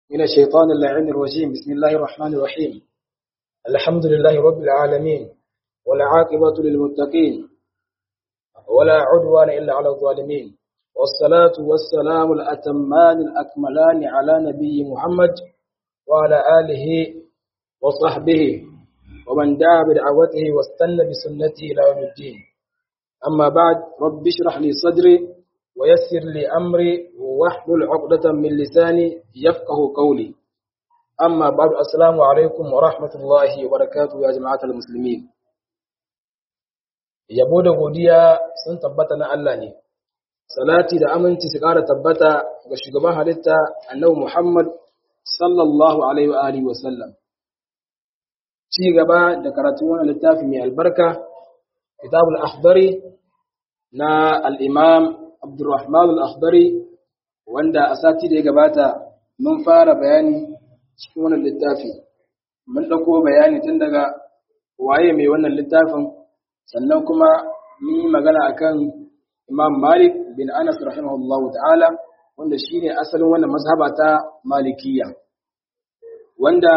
من الشيطان اللعين الرجيم بسم الله الرحمن الرحيم الحمد لله رب العالمين والعاقبة للمتقين ولا عدوان إلا على الظالمين والصلاة والسلام الأتمان الأكملان على نبي محمد وعلى آله وصحبه ومن دعا بدعوته واستنى بسنته إلى يوم الدين أما بعد رب اشرح لي صدري ويسر لي أمري واحلل عقدة من لساني يفقه قولي أما بعد السلام عليكم ورحمة الله وبركاته يا جماعة المسلمين yabo da godiya sun tabbata na Allah ne salati da aminci su ƙara tabbata ga shugaban halitta annabi Muhammad sallallahu alaihi wa alihi wa sallam ci gaba da karatu wannan littafi mai albarka kitabul akhdari na al-imam Abdurrahman al-akhdari wanda a sati da ya gabata mun fara bayani cikin wannan littafi mun dauko bayani tun daga waye mai wannan littafin sannan kuma mun yi magana akan Imam Malik bin Anas rahimahullahu ta'ala wanda shine asalin wannan mazhaba ta Malikiyya wanda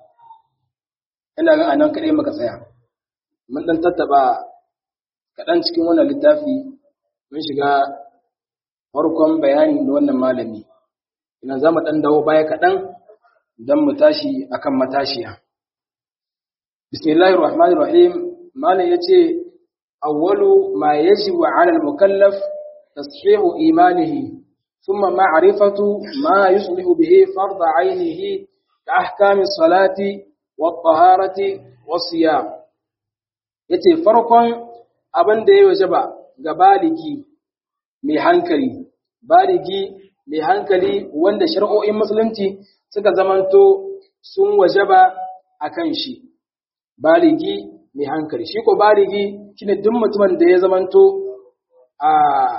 ina ga anan kadai muka tsaya mun dan tattaba kadan cikin wannan littafi mun shiga farkon bayani da wannan malami ina za mu dan dawo baya kadan dan mu tashi akan matashiya bismillahir rahmanir rahim malam yace awwalu ma yajibu 'ala al-mukallaf tashihu imanihi thumma ma'rifatu ma yuslihu bihi fard 'aynihi ka ahkami salati wat-taharati was-siyam yace farkon abin da ya wajaba ga baligi mai hankali baligi mai hankali wanda shari'o'in musulunci suka zamanto sun wajaba akan shi baligi mai hankali shi ko baligi shine duk mutumin da ya zamanto a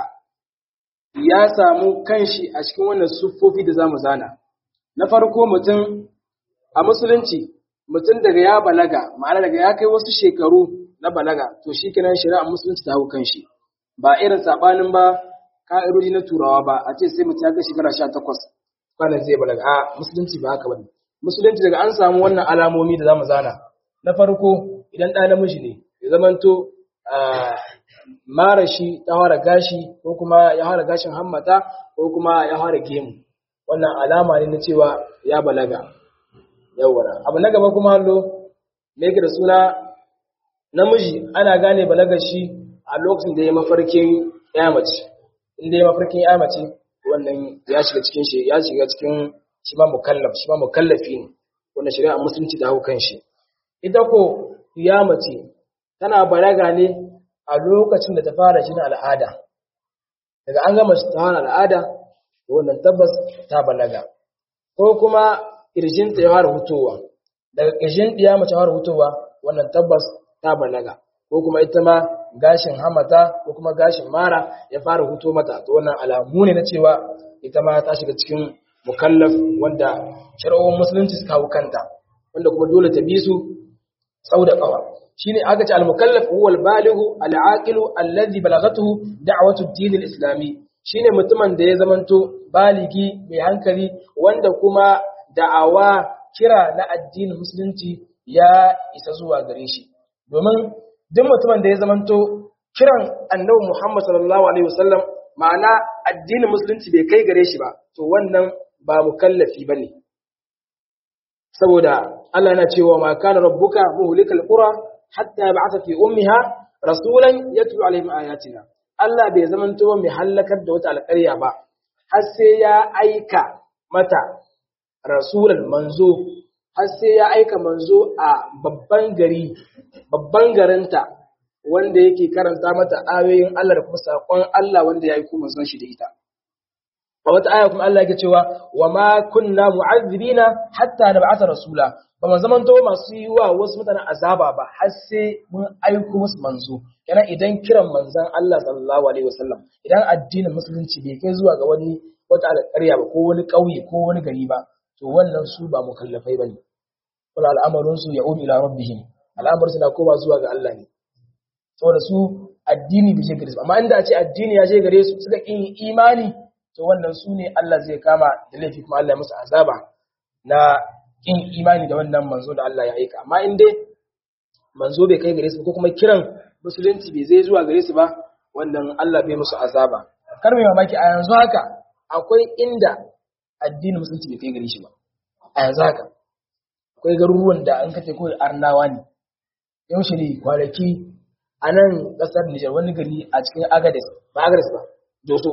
ya samu kanshi a cikin wannan siffofi da zamu zana na farko mutum a musulunci mutum daga ya balaga ma'ana daga ya kai wasu shekaru na balaga to shi kenan shari'a musulunci ta hau kanshi ba irin sabanin ba ka'idoji na turawa ba a ce sai mutum ya kai shekara 18 kwanan zai balaga a musulunci ba haka bane musulunci daga an samu wannan alamomi da zamu zana na farko idan ɗa namiji ne ya zamanto mara shi ta fara gashi ko kuma ya fara gashin hammata ko kuma ya fara gemu wannan alama ne na cewa ya balaga yawwa abu na gaba kuma hallo me yake da suna namiji ana gane balagar shi a lokacin da ya mafarkin ya mace inda ya mafarkin ya mace wannan ya shiga cikin shi ya shiga cikin shi ma mukallaf shi ma mukallafi ne wannan shari'a musulunci ta hau kan shi ita ko ya mace tana balaga ne a lokacin da ta fara jin al'ada daga an gama ta fara al'ada wannan tabbas ta balaga ko kuma kirjinta ya fara hutowa daga kirjin ɗiya mace fara hutowa wannan tabbas ta balaga ko kuma ita ma gashin hamata ko kuma gashin mara ya fara huto mata to wannan alamu ne na cewa ita ma ta shiga cikin mukallaf wanda shari'o'in musulunci suka hau kanta wanda kuma dole ta bi su sau da ƙawa shine aka ce al-mukallaf huwa al-balighu al-aqilu alladhi balagatuhu da'watu ad-din al-islami shine mutumin da ya zamanto baligi mai hankali wanda kuma da'awa kira na addinin musulunci ya isa zuwa gare shi domin duk mutumin da ya zamanto kiran annabi Muhammad sallallahu alaihi wasallam ma'ana addinin musulunci bai kai gare shi ba to wannan ba mukallafi bane saboda Allah yana cewa ma kana rabbuka muhlikal qura hatta yab'atha fi ummiha rasulan yatlu alaihim ayatina Allah bai zamanto mai halakar da wata alƙarya ba har sai ya aika mata rasulan manzo har sai ya aika manzo a babban gari babban garinta wanda yake karanta mata ayoyin Allah da kuma saƙon Allah wanda ya yi kuma manzon shi da ita a wata aya kuma Allah yake cewa wa ma kunna mu'azzibina hatta nab'atha rasula ba mu zaman to masu yi wa wasu mutanen azaba ba har sai mun aiko musu manzo kenan idan kiran manzon Allah sallallahu alaihi wasallam idan addinin musulunci bai kai zuwa ga wani wata alƙarya ba ko wani ƙauye ko wani gari ba to wannan su ba mukallafai bane wala al'amarin su ya'ud ila rabbihim al'amarin su na koma zuwa ga Allah ne saboda su addini bai je gare su amma inda a ce addini ya je gare su suka kin imani to wannan su ne Allah zai kama da laifi kuma Allah ya musu azaba na kin imani da wannan manzo da Allah ya aika amma in dai manzo bai kai gare su ko kuma kiran musulunci bai zai zuwa gare su ba wannan Allah bai musu azaba kar mai mamaki a yanzu haka akwai inda addinin musulunci bai kai gare shi ba a yanzu haka akwai garuruwan da an kace kawai arnawa ne yaushe ne kwanaki a nan ƙasar Nijar wani gari a cikin Agades ba Agades ba Doso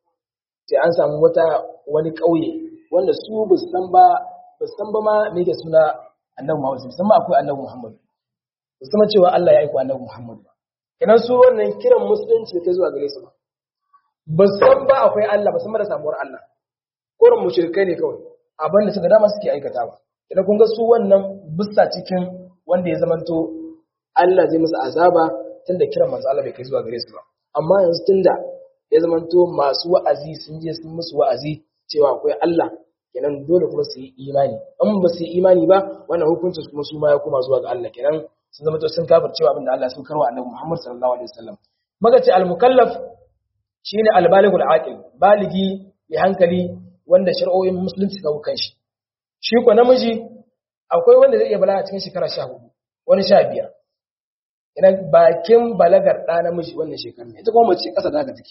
sai an samu wata wani ƙauye wanda su ba san ba ba san ba ma me yake suna Annabi Muhammad sun san ma akwai Annabi Muhammad ba san cewa Allah ya aika Annabi Muhammad ba kenan su wannan kiran musulunci da ke zuwa gare su ba ba san ba akwai Allah ba san ba da samuwar Allah kurin mushrikai ne kawai abin da suka dama suke aikata ba idan kun ga su wannan bisa cikin wanda ya zamanto Allah zai musu azaba tunda kiran manzo Allah bai kai zuwa gare su ba amma yanzu tunda ya zamanto masu wa'azi sun je sun musu wa'azi cewa akwai Allah kenan dole kuma su yi imani in ba su yi imani ba wannan hukuncin kuma su ma ya koma zuwa ga Allah kenan sun zama to sun kafir cewa abinda Allah sun karwa annabi Muhammad sallallahu alaihi wasallam maga ce al-mukallaf shine al-balighul aqil baligi mai hankali wanda shari'o'in musulunci kawo kanshi shi ko namiji akwai wanda zai iya balaga cikin shekara 14 wani 15 idan bakin balagar ɗa namiji wannan shekarar ita kuma mace ƙasa da haka take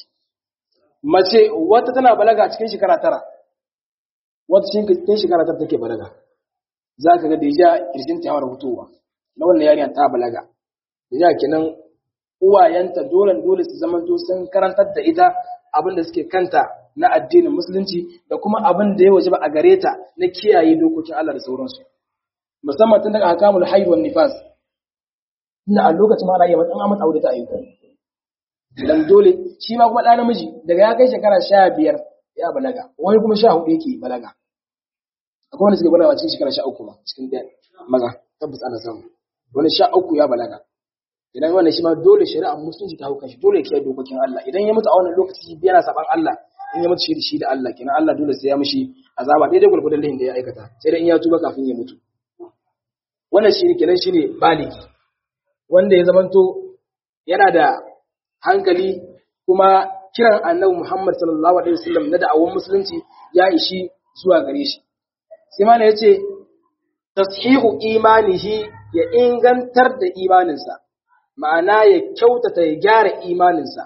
mace wata tana balaga cikin shekara tara wata cikin shekara tara take balaga za ka ga da ya kirjin ta yawar hutowa na wannan yarinya ta balaga da ya kenan uwayenta dole dole su zama to sun karantar da ita abin da suke kanta na addinin musulunci da kuma abin da ya waje ba a gare ta na kiyaye dokokin Allah da sauransu musamman tun daga hakamul haid wan nifas ina a lokacin ma rayuwa dan amma aure ta ayyuka dan dole shi ma kuma ɗan namiji daga ya kai shekara sha biyar ya balaga wani kuma sha hudu yake balaga akwai wanda suke balaga cikin shekara sha uku ma cikin ɗaya maza tabbas ana samu wani sha uku ya balaga idan wannan shi ma dole shari'ar musulunci ta hau kanshi dole ya dokokin Allah idan ya mutu a wannan lokaci yana saban Allah in ya mutu shi da shi da Allah kenan Allah dole sai ya mishi azaba daidai gurgurdan lahin da ya aikata sai dai in ya tuba kafin ya mutu wannan shi kenan shine baligi wanda ya zamanto yana da hankali kuma kiran annabi Muhammad sallallahu alaihi wasallam na da'awar musulunci ya ishi zuwa gare shi sai mana yace tashihu imanihi ya ingantar da imaninsa ma'ana ya kyautata ya gyara imaninsa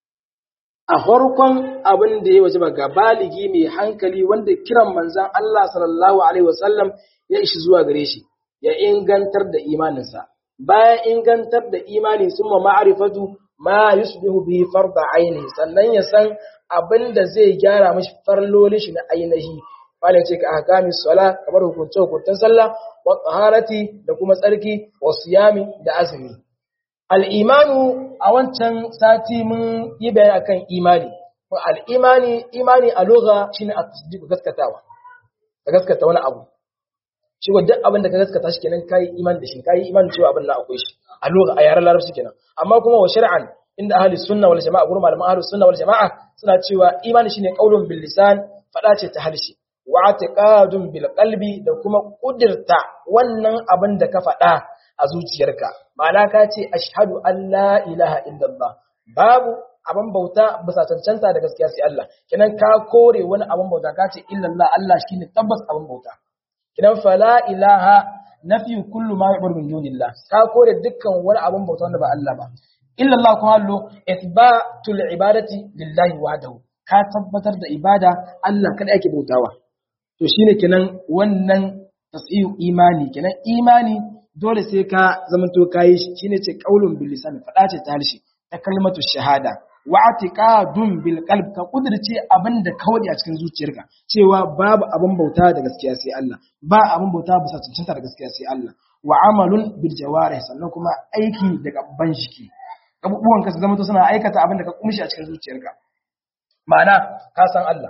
a farkon abin da ya waje ga baligi mai hankali wanda kiran manzan Allah sallallahu alaihi wasallam ya ishi zuwa gare shi ya ingantar da imaninsa bayan ingantar da imani sun ma ma'arifatu ma yusbihu bihi farda ainihi sannan ya san abin da zai gyara mashi farlolin shi na ainihi wala ce ka ahkami sala kamar hukunce hukuncen sallah wa taharati da kuma tsarki wa siyami da azumi al-imanu a wancan sati mun yi bayani akan imani al-imani imani a lugha shine at-tasdiq gaskatawa ka gaskata wani abu shi ko duk abin da ka gaskata shi kenan kai imani da shi kai imani cewa abin nan akwai shi a lugha a yaran larabci kenan amma kuma wa shar'an inda ahli sunna wal jama'a gurin malaman ahli sunna wal jama'a suna cewa imani shine qaulun bil lisan fada ce ta harshe wa i'tiqadun bil qalbi da kuma kudirta wannan abin da ka fada a zuciyarka ma'ana ka ce ashhadu an la ilaha illallah babu abin bauta bisa cancanta da gaskiya sai Allah kenan ka kore wani abin bauta ka ce illallah Allah shine tabbas abin bauta idan fala ilaha nafi kullu ma yu'budu min dunillah ka kore dukkan wani abin bauta wanda ba Allah ba illa Allah kuma hallo ithbatul ibadati lillahi wahdahu ka tabbatar da ibada Allah kada yake bautawa to shine kenan wannan tasiyu imani kenan imani dole sai ka zamanto kai shine ce qaulun bil lisan fada ce ta harshe ta kalmatu shahada wa atiqadun bil qalb ka kudirce abinda kawai a cikin zuciyarka cewa babu abin bauta da gaskiya sai Allah ba abin bauta bisa cancanta da gaskiya sai Allah wa amalun bil jawarih sannan kuma aiki da gaban jiki abubuwan ka su zama to suna aikata abin da ka kumshi a cikin zuciyarka ma'ana ka san Allah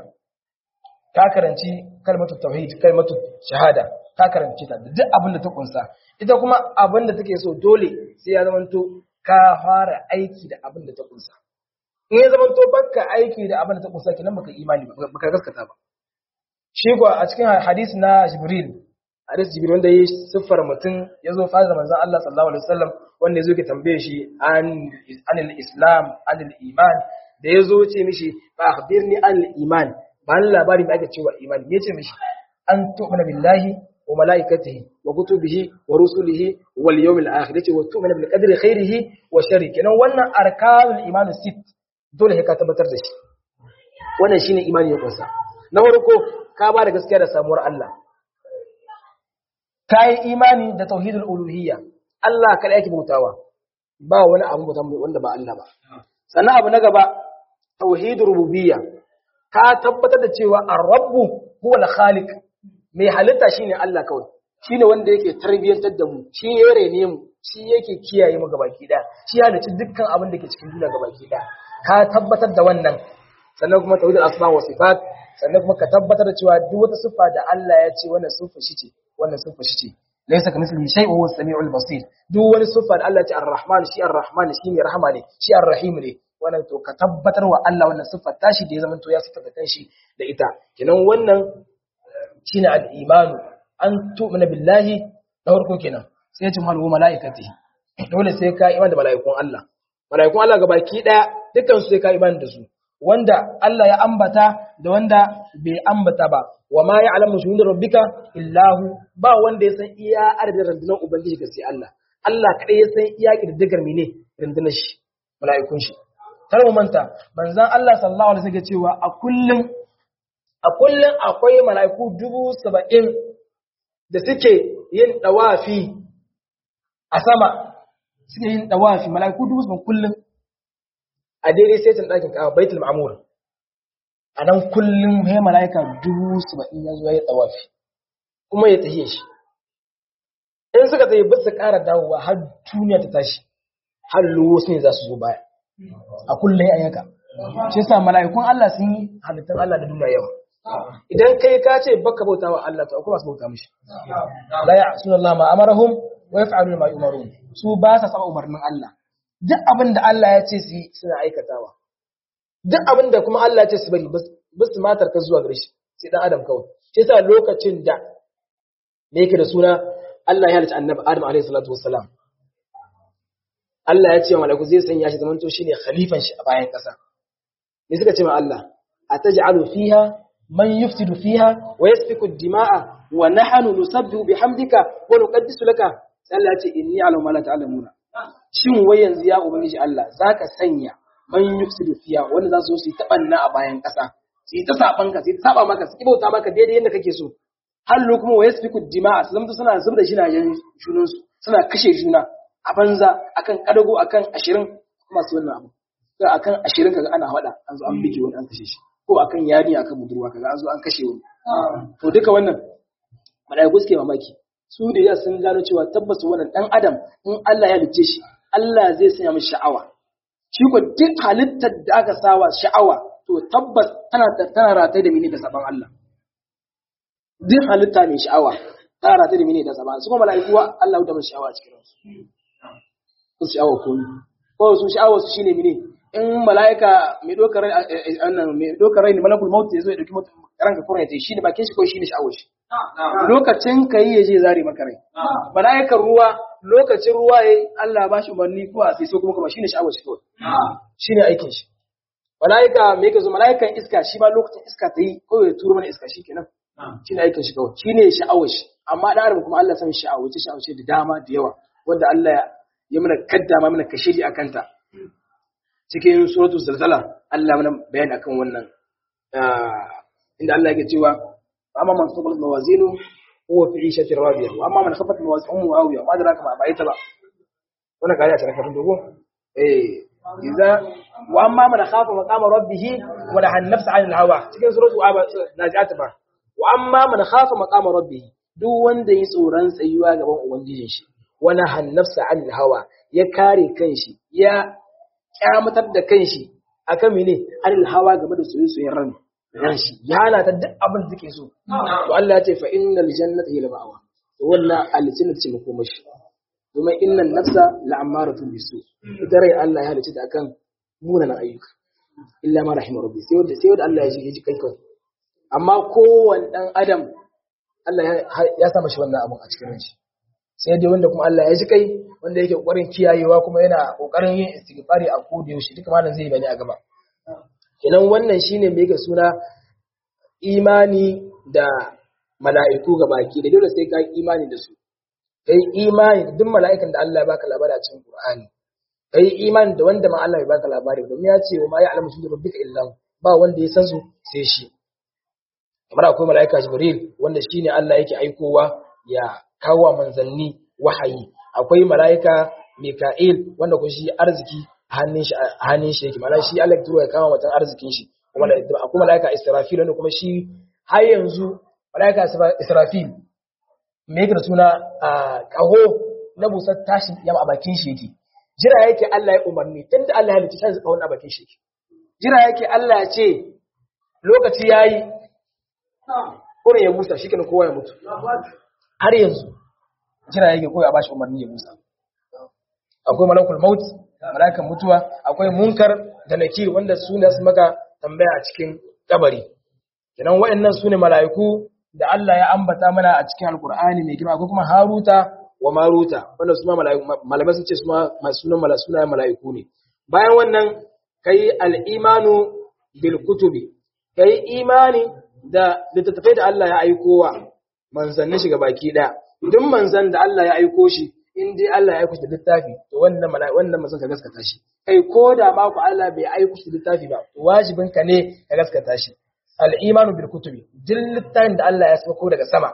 ka karanci kalmatu tauhid kalmatu shahada ka karanci ta da duk abin da ta kunsa ita kuma abin da take so dole sai ya zama to ka fara aiki da abin da ta kunsa in ya zama to baka aiki da abin da ta kunsa kenan baka imani baka gaskata ba shi ko a cikin hadisi na Jibril hadisi Jibril wanda yi siffar mutum ya zo fara manzon Allah sallallahu alaihi wasallam wanda yazo ke tambaye shi an anil islam anil iman da yazo ce mishi fa akhbirni anil iman ba ni labari da ake cewa imani me ce mishi an tu'mina billahi wa malaikatihi wa kutubihi wa rusulihi wal yawmil akhir yace wa tu'mina bil qadri khairihi wa sharri kenan wannan arkanul iman sit dole sai ka tabbatar da shi wannan shine imani ya kunsa na farko ka ba da gaskiya da samuwar Allah ka yi imani da tauhidul uluhiyya Allah kada yake bautawa ba wani abu bauta wanda ba Allah ba sannan abu na gaba tauhidur rububiyya ka tabbatar da cewa ar-rabbu huwa al-khaliq mai halitta shine Allah kawai shine wanda yake tarbiyantar da mu shi ya rene mu shi yake kiyaye mu gabaki da shi ya halicci dukkan abin da ke cikin duniya gabaki da ka tabbatar da wannan sannan kuma tauhidul asma wa sifat sannan kuma ka tabbatar da cewa duk wata siffa da Allah ya ce wannan siffa shi ce wannan siffa shi ce laysa kamithlihi shay'un huwa as-sami'ul basir duk wani siffa da Allah ya ce ar-rahman shi ar-rahman shi ne rahama ne shi ar-rahim ne wannan to ka tabbatar wa Allah wannan siffar tashi da ya zama to ya siffata kanshi da ita kenan wannan shine al-imanu an tu'mina billahi da farko kenan sai ya ce malu malaikatihi dole sai ka iman da malaikun Allah malaikun Allah gabaki daya dukkan su sai ka iman da su wanda Allah ya ambata da wanda bai ambata ba wa ma ya'lamu shuhud rabbika illahu ba wanda ya san iya adadin rundunar ubangiji ga sai Allah Allah kadai ya san iya kididdigar mene rundunar shi mala'ikun shi kar mu manta manzon Allah sallallahu alaihi wasallam cewa a kullum a kullum akwai mala'iku dubu saba'in da suke yin dawafi a sama suke yin dawafi mala'iku dubu saba'in kullum a daidai sai tun ɗakin kawo baitul ma'amur a nan kullum ya mala'ika dubu saba'in ya zuwa ya tsawafi kuma ya tahiye shi in suka tahi ba su ƙara dawowa har duniya ta tashi har wasu ne za su zo baya a kullum ya yanka shi yasa mala'ikun Allah sun yi halittun Allah da duniya yawa idan kai ka ce baka bauta wa Allah to akwai masu bauta mishi la ya'suna Allah ma amarahum wa yaf'aluna ma yumarun su ba sa saba umarnin Allah duk abin da Allah ya ce su yi suna aikatawa duk abin da kuma Allah ya ce su bari ba su matar ka zuwa gare shi sai dan adam kawai shi yasa lokacin da me yake da suna Allah ya halicci annabi Adam alaihi salatu wassalam Allah ya ce wa malaiku zai sanya shi zamanto shine khalifan shi a bayan kasa me suka ce ma Allah ataj'alu fiha man yufsidu fiha wa yasfiku ad-dima'a wa nahnu nusabbihu bihamdika wa nuqaddisu laka sai Allah ya ce inni a'lamu ma la ta'lamuna shin wai yanzu ya ubangiji Allah zaka sanya man yufsidu fiya wanda za su zo su yi tabanna a bayan ƙasa su yi ta saban ka su yi ta saba maka su kibauta maka daidai yadda kake so hallo kuma wa yasfiku dima'a su zama suna zubda jinajen junan su suna kashe juna a banza akan kadago akan ashirin kuma su wannan abu sai akan ashirin kaga ana hada an zo an bige wani an kashe shi ko akan yari akan budurwa kaga an zo an kashe wani to duka wannan malaiku suke mamaki su da ya sun gano cewa tabbas wannan dan adam in Allah ya lice shi Allah zai sanya mishi sha'awa shi ko duk halittar da aka sawa sha'awa to tabbas tana tana rataye da mini da saban Allah duk halitta mai sha'awa tana rataye da mini da saban su kuma mala'iku Allah da mishi sha'awa cikin su su sha'awa ko ko su sha'awa su shine mini in mala'ika mai dokar rai annan mai dokar rai ne malakul maut ya zo ya dauki mutum ranka kuma ya ce shi ne bakin shi ko shi ne sha'awar shi lokacin ka yi ya je zare maka rai mala'ikan ruwa lokacin ruwa ya Allah ba shi umarni ko a sai so kuma kuma shi ne sha'awar shi kawai shi ne aikin shi mala'ika me yake zo mala'ikan iska shi ma lokacin iska ta yi kawai ya turo mana iska shi kenan shi ne aikin shi kawai shi ne sha'awar shi amma da adam kuma Allah san sha'awar ce sha'awar ce da dama da yawa wanda Allah ya mana kaddama mana kashiri a kanta cikin suratul zalzala Allah mana bayani akan wannan inda Allah yake cewa amma man sabalat mawazinu huwa fi 'ishatin radiyah wa amma man khafat mawazinu muawiya ma adraka ma ba'ita ba wannan kariya ta kafin dogo eh idza wa amma man khafa maqama rabbih wa nahan nafsa 'anil hawa cikin suratul nazi'at ba wa amma man khafa maqama rabbih duk wanda yi tsoron tsayuwa gaban ubangijin shi wa nahan nafsa 'anil hawa ya kare kanshi ya kyamatar da kanshi akan mene 'anil hawa game da soyayyen ran ran shi ya halata duk abin da take so to Allah ya ce fa innal jannata hiya ma'awa to wannan aljanna ce makoma shi kuma innan nafsa la'amaratun bisu ita rai Allah ya halice ta akan munanan ayyuka illa ma rahimar rabbi sai wanda sai wanda Allah ya ji ji kai kawai amma kowanne dan adam Allah ya sa mashi wannan abun a cikin ranshi sai dai wanda kuma Allah ya ji kai wanda yake kokarin kiyayewa kuma yana kokarin yin istighfari a koda yaushe duka malam zai bani a gaba kenan wannan shine mai ga suna imani da mala'iku ga baki da dole sai ka yi imani da su kai imani da duk mala'ikan da Allah ya baka labari a cikin Qur'ani kai imani da wanda ma Allah ya baka labari domin ya ce wa ma ya'lamu sunu rabbika illa hu ba wanda ya san su sai shi kamar akwai mala'ika Jibril wanda shine Allah yake aikowa ya kawo manzanni wahayi akwai mala'ika Mika'il wanda kun shi arziki a hannun shi a hannun shi yake ma'ana shi Allah ya turo ya kawo mutan arzikin shi kuma akwai mala'ika Israfil wanda kuma shi har yanzu mala'ika Israfil me yake da suna a kaho na busar tashin yamma a bakin shi yake jira yake Allah ya umarni tunda Allah ya halitta sai kawon a bakin shi yake jira yake Allah ya ce lokaci yayi kurin ya busa shi kowa ya mutu har yanzu jira yake kowa ya bashi umarni ya busa akwai malakul maut malakan mutuwa akwai munkar da nakir wanda su ne su maka tambaya a cikin kabari kenan waɗannan su ne mala'iku da Allah ya ambata mana a cikin alkur'ani mai girma akwai kuma haruta wa maruta wanda su ma malamai sun ce su ma masu sunan sunayen mala'iku ne bayan wannan kai al'imanu bil kutubi kai imani da littattafai da Allah ya aiko wa manzannin shiga baki daya duk manzan da Allah ya aiko shi in dai Allah ya aiko shi da littafi to wannan mala'i wannan manzon ka gaskata shi kai ko da ma ku Allah bai aiko shi da littafi ba to wajibin ka ne ka gaskata shi al-imanu bil kutubi duk littafin da Allah ya sauko daga sama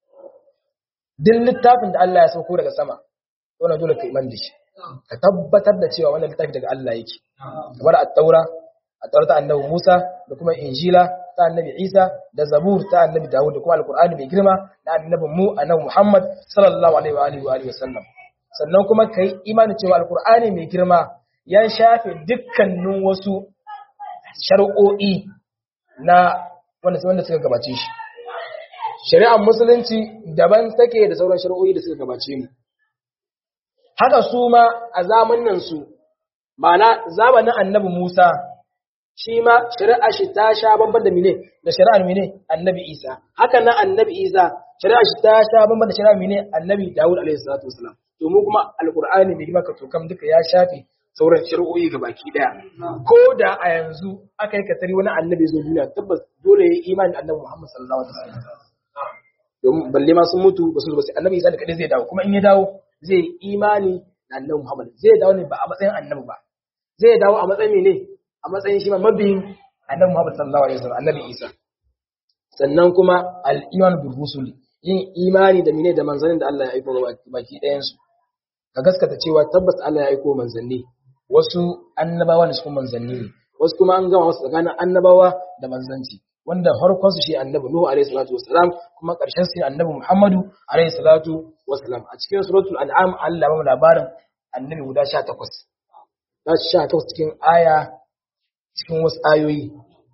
duk littafin da Allah ya sauko daga sama wannan dole ka iman da shi ka tabbatar da cewa wannan littafi daga Allah yake kamar at-taura at-taura ta annabi Musa da kuma injila ta annabi Isa da zabur ta annabi Dawud da kuma alqur'ani mai girma da annabi mu annabi Muhammad sallallahu alaihi wa alihi wa alihi wasallam sannan kuma kai imani cewa alqur'ani mai girma ya shafe dukkanin wasu shar'o'i na wanda wanda suka gabace shi shari'ar musulunci daban take da sauran shari'o'i da suka gabace mu haka su ma a zamanin su ma'ana zamanin annabi Musa shi ma shari'a shi ta sha bamban da mine da shari'ar mine annabi Isa haka nan annabi Isa shari'a shi ta sha bamban da shari'ar mine annabi Dawud alaihi salatu wasalam to mu kuma alqur'ani bai maka to kam duka ya shafe sauran shari'o'i ga baki daya ko da a yanzu aka yi katari wani annabi zo duniya tabbas dole ya yi imani annabi Muhammad sallallahu alaihi wasallam domin balle ma sun mutu ba su zo ba sai annabi Isa da kadai zai dawo kuma in ya dawo zai imani da annabi Muhammad zai dawo ne ba a matsayin annabi ba zai dawo a matsayin ne a matsayin shi ma mabiyin annabi Muhammad sallallahu alaihi wasallam annabi Isa sannan kuma al-iman bil rusul yin imani da mine da manzannin da Allah ya aika baki ɗayan su ka gaskata cewa tabbas Allah ya aiko manzanni wasu annabawa ne su manzanni ne wasu kuma an gama wasu tsakanin annabawa da manzanci wanda farkon su shi annabi Nuhu alaihi salatu wassalam kuma ƙarshen su annabi Muhammadu alaihi salatu wassalam a cikin suratul an'am Allah ba mu labarin annabi guda 18 da 18 cikin aya cikin wasu ayoyi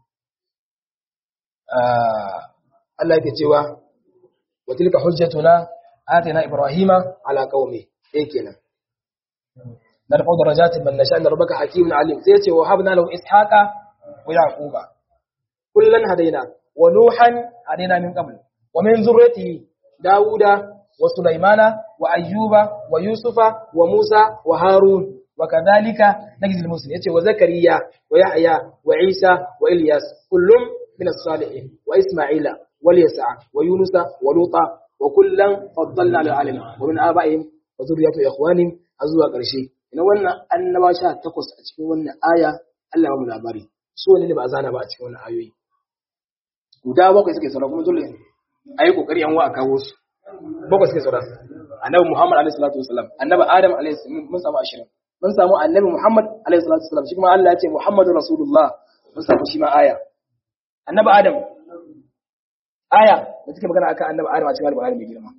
Allah yake cewa wa tilka hujjatuna atina ibrahima ala qaumi eh kenan narfa'u darajatin man nasha inna rabbaka hakimun alim sai ce wa habna lahu ishaqa wa yaquba kullan hadaina wa nuhan hadaina min qabl wa min zurriyyatihi dauda wa sulaymana wa ayyuba wa yusufa wa musa wa harun wa kadhalika najzil muslimin yace wa zakariya wa yahya wa isa wa ilyas kullum min as-salihin wa isma'ila wa yasa wa yunusa wa luta wa kullan faddalna ala alamin wa min aba'ihim wa zurriyyati ikhwanihim azwa karshe ina wannan annaba sha takwas a cikin wannan aya Allah mu labari su wani ne ba zana ba a cikin wannan ayoyi guda bakwai suke saura kuma dole a yi kokari yan wa a kawo su bakwai suke saura annabi Muhammad alaihi salatu wasalam annabi Adam alaihi salam mun samu ashirin mun samu annabi Muhammad alaihi salatu wasalam shi kuma Allah ya ce Muhammadu Rasulullah mun samu shi ma aya annabi Adam aya da take magana akan annabi Adam a cikin Al-Qur'ani mai girma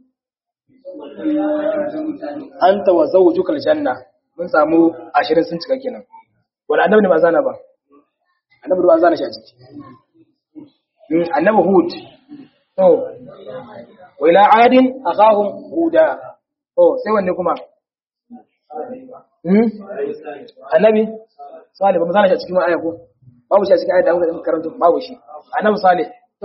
anta wa zawjukal janna mun samu ashirin sun cika kenan wani annabi ne ba zana ba annabi ba zana shi a ciki annabi hud to wa ila adin akhahum huda to sai wanne kuma hmm annabi salih ba mu zana shi a cikin aya ko babu shi a cikin aya da muka karanta babu shi annabi salih to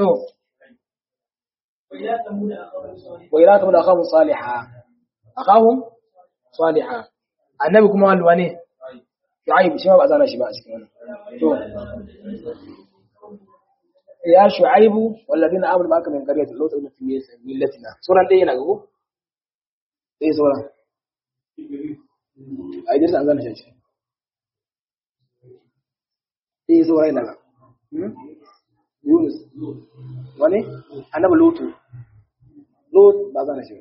wa ila tamud akhahum salihah akhahum salihah annabi kuma walwa ne shu'aib shi ma ba zana shi ba a cikin wannan to ya shu'aibu walladina amanu ma'aka min qaryati lut ibn fi millatina suran dai yana ga ko sai sauran ai dai san zan shi sai sauran yana ga Yunus wani annabi lutu lut ba zan shi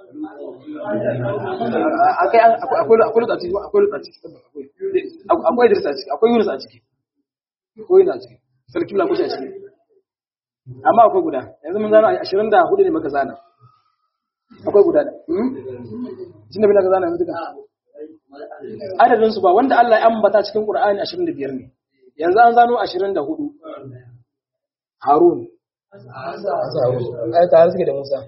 akai akwai akwai lut a ciki akwai lut a ciki akwai Idris a ciki akwai Yunus a ciki akwai Yunus a ciki sarki la kusa a ciki amma akwai guda yanzu mun zana 24 ne maka zana akwai guda da jin da bin ka zana yanzu duka adadin su ba wanda Allah ya ambata cikin Qur'ani 25 ne yanzu an zano 24 Harun Harun ai tare suke da Musa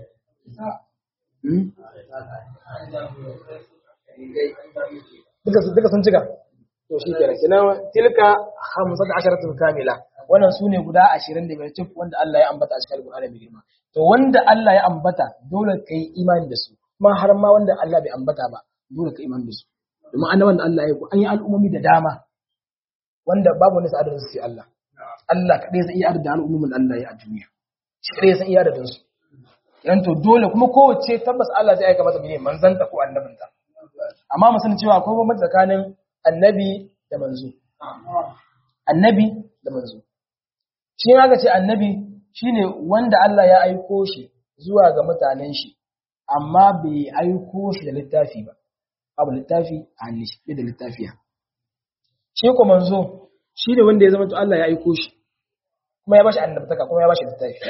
duka duka sun cika to shi kenan kenan tilka 15 kamila wannan su ne guda ashirin da biyar cif wanda Allah ya ambata a cikin Al-Qur'ani mai girma to wanda Allah ya ambata dole ka yi imani da su kuma har ma wanda Allah bai ambata ba dole ka imani da su domin annaban da Allah ya yi an yi al'ummomi da dama wanda babu wani sa'adar su sai Allah Allah kadai zai iya adadin al'ummomin Allah ya a duniya shi kadai zai iya adadin su yan to dole kuma kowace tabbas Allah zai aika mata mene manzanta ko annabinta amma mu san cewa akwai bambanci tsakanin annabi da manzo annabi da manzo shi aka ce annabi shine wanda Allah ya aiko shi zuwa ga mutanen shi amma bai aiko shi da littafi ba abu littafi a hannun shi da littafiya shi ko manzo shine wanda ya zama to Allah ya aiko shi kuma ya bashi annabtaka kuma ya bashi littafi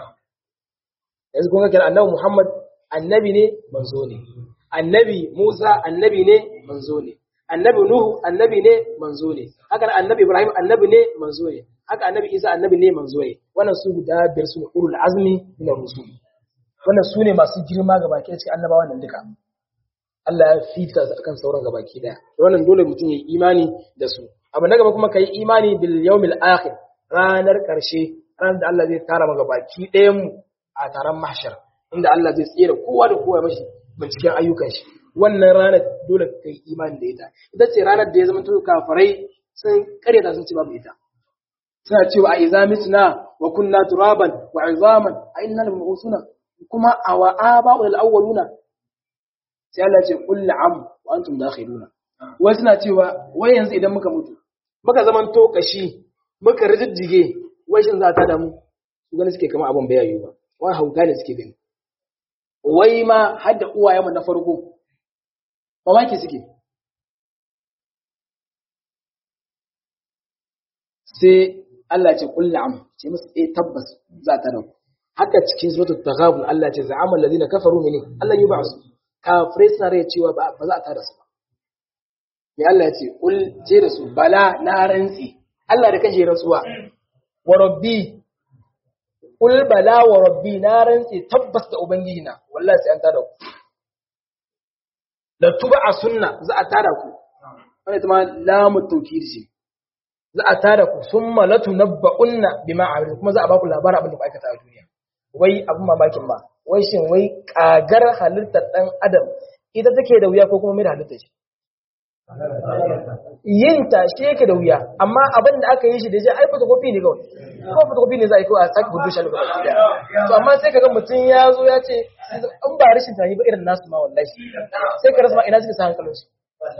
yanzu kun ga kira annabi Muhammad annabi ne manzo ne annabi Musa annabi ne manzo ne annabi Nuhu annabi ne manzo ne haka annabi Ibrahim annabi ne manzo ne haka annabi Isa annabi ne manzo ne wannan su guda biyar su ne ulul azmi min ar-rusul wannan su ne masu girma ga baki cikin annabawan nan duka Allah ya fita su akan sauran ga baki daya wannan dole mutum ya yi imani da su abu na gaba kuma kai imani bil yawmil akhir ranar karshe ranar da Allah zai tara maka baki ɗayan mu a taron mahshar inda Allah zai tsere kowa da kowa mashi binciken ayyukan shi wannan ranar dole ka yi imani da ita ita ce ranar da ya zama tuka kafirai sun karyata sun ce babu ita suna cewa a iza mitna wa kunna turaban wa izaman a inna lil mu'usuna kuma a wa aba'u al awwaluna sai Allah ya ce qul na'am wa antum dakhiluna wai suna cewa wai yanzu idan muka mutu muka zaman to kashi muka rijijjige wai shin za ta da mu su gani suke kama abin bayayi ba wai hauka ne suke gani wai ma har da uwayenmu na farko mamaki suke sai Allah ce kul na'am ce musu eh tabbas za ta dauko haka cikin suratul taghabun Allah ce za'ama allazina kafaru mini Allah yi ba'su kafirai suna rai cewa ba ba za a tada su ba me Allah ya ce kul ce da su bala na rantsi Allah da kashe rantsuwa wa rabbi kul bala wa rabbi na rantsi tabbas da ubangiji na wallahi sai an tada ku la tuba a sunna za a tada ku wani ta ma lamu tawkid ce za a tada ku summa la tunabba'unna bima amiltum kuma za a ba ku labarin abin da ku aikata a duniya wai abin mamakin ba wai shin wai kagar halittar dan adam ita take da wuya ko kuma mai da halittar shi yin ta shi yake da wuya amma abin da aka yi shi da shi ai photocopy ne kawai ko photocopy ne za a yi kawai a sake hudu shi a lokacin da to amma sai kaga mutum ya zo ya ce in ba rashin tani ba irin nasu ma wallahi sai ka rasa ma ina suka sa hankalin su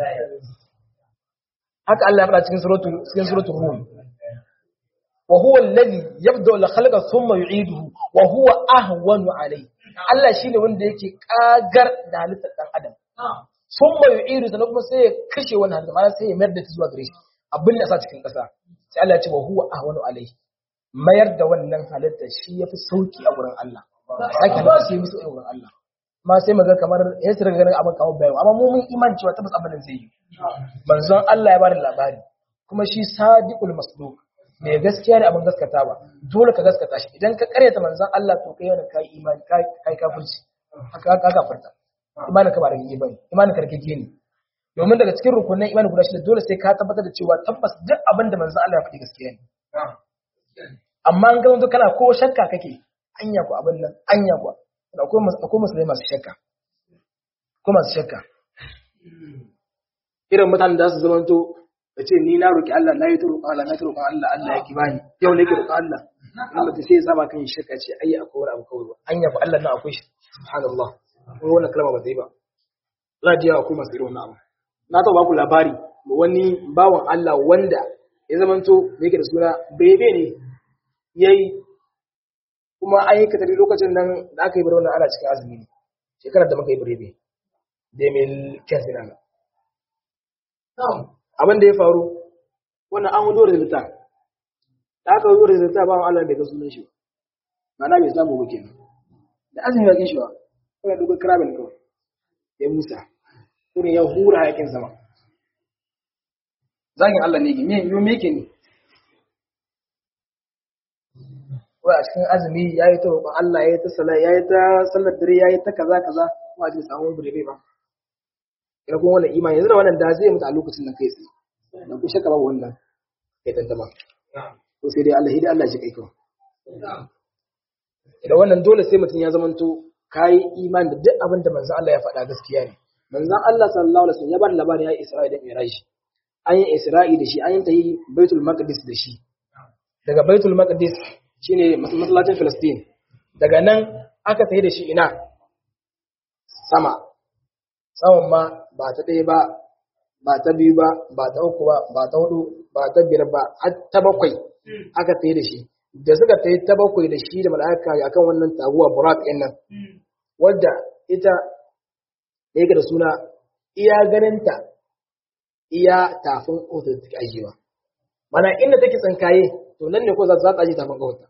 haka Allah ya faɗa cikin suratul cikin suratul rum wa huwa alladhi yabda al-khalqa thumma yu'iduhu wa huwa ahwanu alayhi Allah shine wanda yake kagar da halittar dan adam thumma yu'idu sannan kuma sai ya kashe wannan halitta ma'ana sai ya mayar da ta zuwa gare shi abin da sa cikin ƙasa sai Allah ya ce wa huwa ahwanu alayhi mayar da wannan halitta shi yafi sauki a gurin Allah sake halitta sai musu a gurin Allah ma sai maga kamar ya su daga ganin abin kamar bayan amma mu mun iman cewa tabbas abin da zai yi manzon Allah ya bada labari kuma shi sadiqul masduq mai gaskiya ne abin gaskata ba dole ka gaskata shi idan ka karyata manzon Allah to kai yana kai imani kai kai kafirci haka ka gafarta imanin ka ba da gigi bane imanin ka rike ne domin daga cikin rukunin imanin guda shida dole sai ka tabbatar da cewa tabbas duk abin da manzon Allah ya faɗi gaskiya ne amma an ga kana ko shakka kake anya ko abin nan anya ko akwai musulmai masu shakka ko masu shakka irin mutanen da su zamanto da ce ni na roƙi Allah na yi ta roƙon Allah na ta roƙon Allah Allah ya ki bani yau ne ki roƙon Allah in mutum sai ya saba kan shirka ce ai akwai wani abu kawai ba an yafi Allah nan akwai shi subhanallah ko wannan kalma ba zai ba za ji yawa akwai masu irin wannan abu na taɓa baku labari wani bawan Allah wanda ya zamanto me yake da suna bebe ne yayi kuma an yi katari lokacin nan da aka yi bari wannan ana cikin azumi ne shekarar da muka yi birebe da mil kyansu na abin da ya faru wannan an hudu resulta da aka hudu resulta ba Allah bai ga sunan shi mana bai samu ba kenan da azumi ya kin shi ba kuma duk krabin kawai ya musa kuma ya hura hayakin sama zagin Allah ne me yo me yake ne wai a cikin azumi ya yi ta roƙon Allah ya yi ta sala ya yi ta sallar dare ya yi ta kaza kaza kuma a cikin samun birebe ba ina kuma wannan imani yanzu da wannan da zai mutu a lokacin nan kai tsaye da ku shaka babu wannan kai tantama ko sai dai Allah hidai Allah shi kai kawai idan wannan dole sai mutum ya zamanto kayi imani da duk abin da manzon Allah ya faɗa gaskiya ne manzon Allah sallallahu alaihi wasallam ya bar labari ya yi Isra'i da Mi'raj an yi Isra'i da shi an yi ta yi Baitul Maqdis da shi daga Baitul Maqdis shine masallacin Filistin daga nan aka tafi da shi ina sama saman ma ba ta ɗaya ba ba ta biyu ba ba ta uku ba ba ta hudu ba ta biyar ba har ta bakwai aka tafi da shi da suka tafi ta bakwai da shi da mala'ika akan wannan taguwa burak ɗin nan wadda ita yake da suna iya ganinta iya tafin ƙotar da take ajiyewa mana inda take tsinkaye to nan ne ko za ta ajiye tafin ƙotar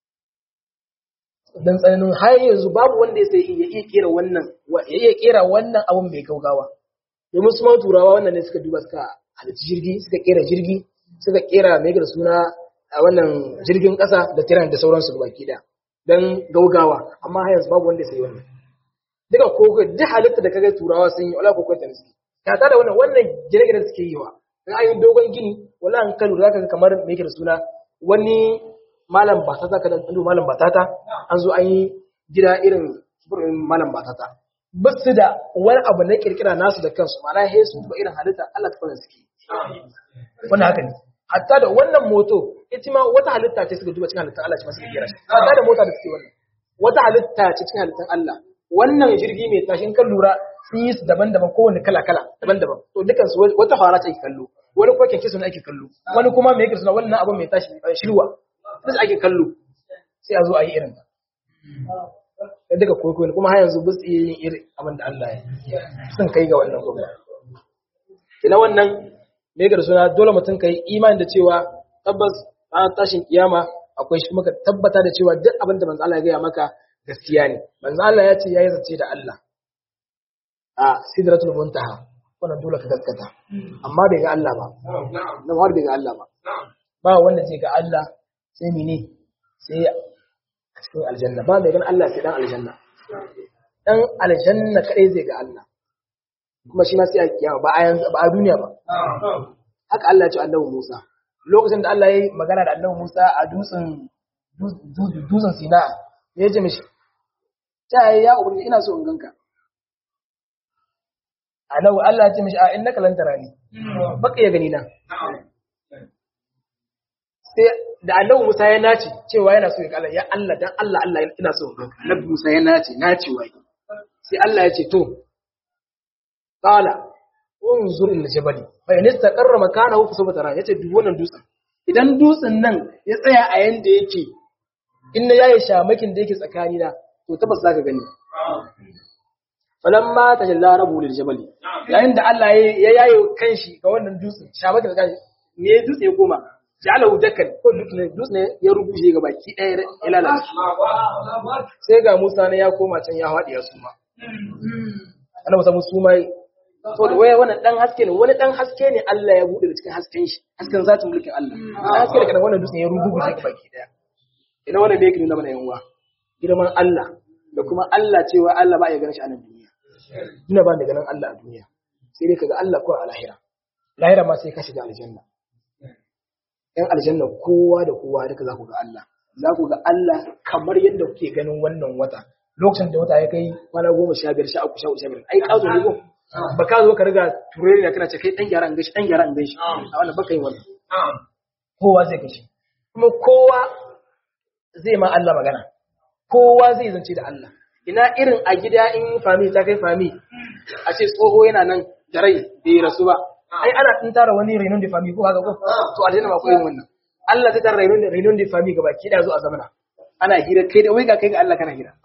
dan tsananin har yanzu babu wanda ya sai iya iya kera wannan ya iya kera wannan abun mai gaugawa domin su ma turawa wannan ne suka duba suka halitta jirgi suka kera jirgi suka kera mai da suna a wannan jirgin kasa da tiran da sauransu baki da dan gaugawa amma har yanzu babu wanda ya sai wannan duka koko duk halitta da kaga turawa sun yi wala koko ta suke ka da wannan wannan gine-gine suke yi wa dan ayin dogon gini wala an kalu zaka ga kamar mai da suna wani malam batata kada ɗan malam batata an zo an yi gida irin malam batata ba su da wani abu na kirkira nasu da kansu mana he su ba irin halitta Allah ta fara suke wannan haka ne hatta da wannan moto ita ma wata halitta ce suka duba cikin halittar Allah ce ma suka kira shi hatta da mota da suke wannan wata halitta ce cikin halittar Allah wannan jirgi mai tashin kan lura sun yi su daban-daban kowane kala-kala daban-daban to dukansu wata fara ce ake kallo wani kuma kyanke suna ake kallo wani kuma mai yake suna wannan abin mai tashi shirwa duk ake kallo sai a zo a yi irin ta da duka kwaikwayo kuma har yanzu bus iya yin irin abin da Allah ya sun kai ga wannan gwamna ina wannan me ga suna dole mutum kai imani da cewa tabbas ranar tashin kiyama akwai shi maka tabbata da cewa duk abin da manzo Allah ya gaya maka gaskiya ne manzo Allah ya ce yayi zace da Allah a sidratul muntaha wannan dole ka gaskata amma bai ga Allah ba nan har bai ga Allah ba ba wanda zai ga Allah sai mene sai a cikin aljanna ba mai gan Allah sai dan aljanna dan aljanna kadai zai ga Allah kuma shi ma sai a kiyama ba a yanzu ba a duniya ba haka Allah ya ce annabi Musa lokacin da Allah ya yi magana da annabi Musa a dutsen dutsen Sina ya ce mishi ta ya ubangi ina so in ganka annabi Allah ya ce mishi a innaka lan tarani baka ya gani na sai da annabi Musa ya nace cewa yana so ya kalla ya Allah dan Allah Allah ina so ganka annabi Musa ya nace nace wai sai Allah ya ce to qala unzur ila jabali fa in istaqarra makanahu fa sawfa tara yace duk wannan dutsen idan dutsen nan ya tsaya a yanda yake in na yaye shamakin da yake tsakani na to tabbas zaka gani falamma tajalla rabu lil jabali yayin da Allah ya yaye kanshi ga wannan dutsen shamakin tsakani ne dutse ya koma ja'alahu dakan ko dutse ne ya rubuce ga baki ɗaya ya lalace sai ga Musa ne ya koma can ya haɗe ya suma ana musa suma to da waya wannan dan haske ne wani dan haske ne Allah ya bude da cikin hasken shi hasken zatin mulkin Allah dan haske da kana wannan dutse ya rubuce ga baki ɗaya ina wannan da yake nuna mana yanwa girman Allah da kuma Allah cewa Allah ba ya ganin shi a nan duniya ina ba da ganin Allah a duniya sai dai kaga Allah ko a lahira lahira ma sai ka shiga aljanna ‘yan aljanna kowa da kowa duka za ku ga Allah, za ku ga Allah kamar yadda kuke ganin wannan wata, lokacin da wata ya kai kwana goma sha biyar sha uku sha uku sha biyar, ai ƙazo ne ko? Ba ka zo ka riga turere na kana ce kai ɗan gyara an gashi, ɗan gyara an gashi, a wannan baka yi wannan. Kowa zai gashi. Kuma kowa zai ma Allah magana kowa zai zance da Allah ina irin a gida in fami ta kai fami a ce tsoho yana nan da rai bai rasu ba ai ana tun tara wani renon da fami ko haka ko to a daina ma koyin wannan Allah zai tara renon da renon da fami gaba ki da zo a zamana ana hira kai da wai ga kai ga Allah kana hira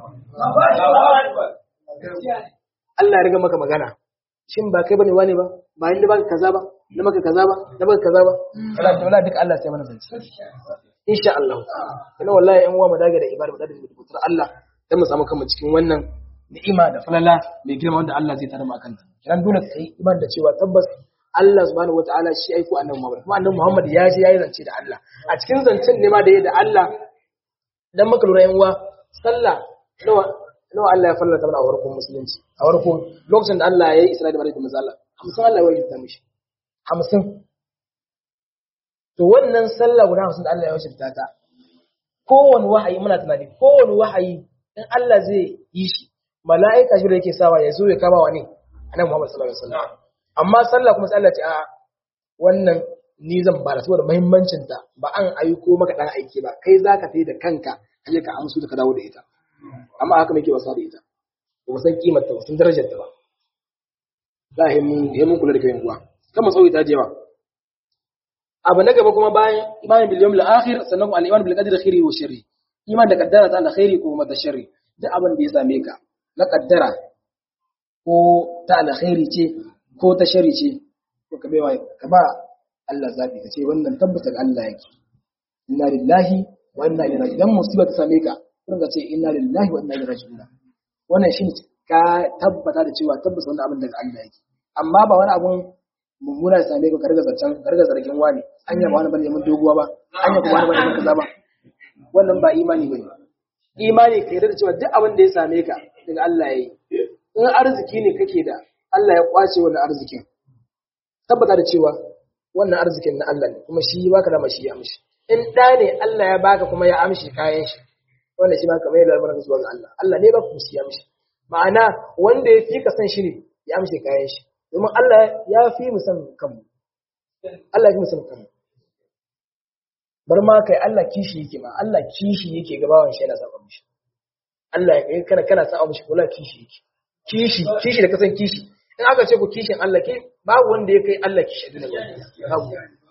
Allah ya riga maka magana shin ba kai bane wane ba ba inda baka kaza ba na maka kaza ba na maka kaza ba wala wala duka Allah sai mana zance insha Allah kana wallahi yan uwa mu dage da ibada mu dage da kutar Allah dan mu samu kanmu cikin wannan ni'ima da falala mai girma wanda Allah zai tare mu akan ta kiran dole kai iman da cewa tabbas Allah subhanahu wataala shi aiko annabi Muhammad kuma annabi Muhammad ya je yayi zance da Allah a cikin zancen ne ma da yayi da Allah dan maka lura yan uwa sallah nawa nawa Allah ya fallata mana a farkon musulunci a farkon lokacin da Allah ya yi Isra'ila da Maryam da Allah hamsin Allah ya wajibta mishi hamsin to wannan sallah guda hamsin da Allah ya wajibta ta kowane wahayi muna tunani kowane wahayi in Allah zai yi shi mala'ika shi da yake sawa ya zo ya kama wa ne annabi Muhammad sallallahu alaihi wasallam amma sallah kuma sai Allah ce a wannan ni zan bada saboda muhimmancin ta ba an aiko maka dan aiki ba kai zaka tayi da kanka kaje ka amsu da ka dawo da ita amma haka muke wasa da ita ba san kimar ta ba san darajar ta ba za a yi mun kula da kayan kuwa kan matsawi ta jewa abu na gaba kuma bayan imanin bil yawmil akhir sannan kuma al-iman bil qadri khairi wa sharri iman da kaddara ta alkhairi ko kuma da sharri duk abin da ya same ka na kaddara ko ta alkhairi ce ko ta sharri ce ko ka baiwa ka ba Allah zabi ka ce wannan tabbata ga Allah yake inna lillahi wa inna ilaihi raji'un idan musiba ta same ka kun ga ce inna lillahi wa inna ilaihi raji'un wannan shi ka tabbata da cewa tabbata wannan abin daga Allah yake amma ba wani abun mummuna ya same ka ka riga zancen ka riga zargin wani anya ba wani bane mun doguwa ba anya kuma wani bane mun kaza ba wannan ba imani bane imani ka yarda da cewa duk abin da ya same ka daga Allah yayi in arziki ne kake da Allah ya kwace wannan arzikin tabbata da cewa wannan arzikin na Allah ne kuma shi baka da mashi ya amshi in da ne Allah ya baka kuma ya amshi kayan shi wannan shi ma kamar yadda barka zuwa ga Allah Allah ne ba ku shi ya amshi ma'ana wanda ya fi ka san shi ne ya amshi kayan shi domin Allah ya fi mu san kanmu Allah ya fi mu san kanmu bar ma kai Allah kishi yake ma Allah kishi yake gabawan shi yana saba mishi Allah ya kana kana saba mishi kula kishi yake kishi kishi da kasan kishi in aka ce ku kishin Allah ke babu wanda ya kai Allah kishi da babu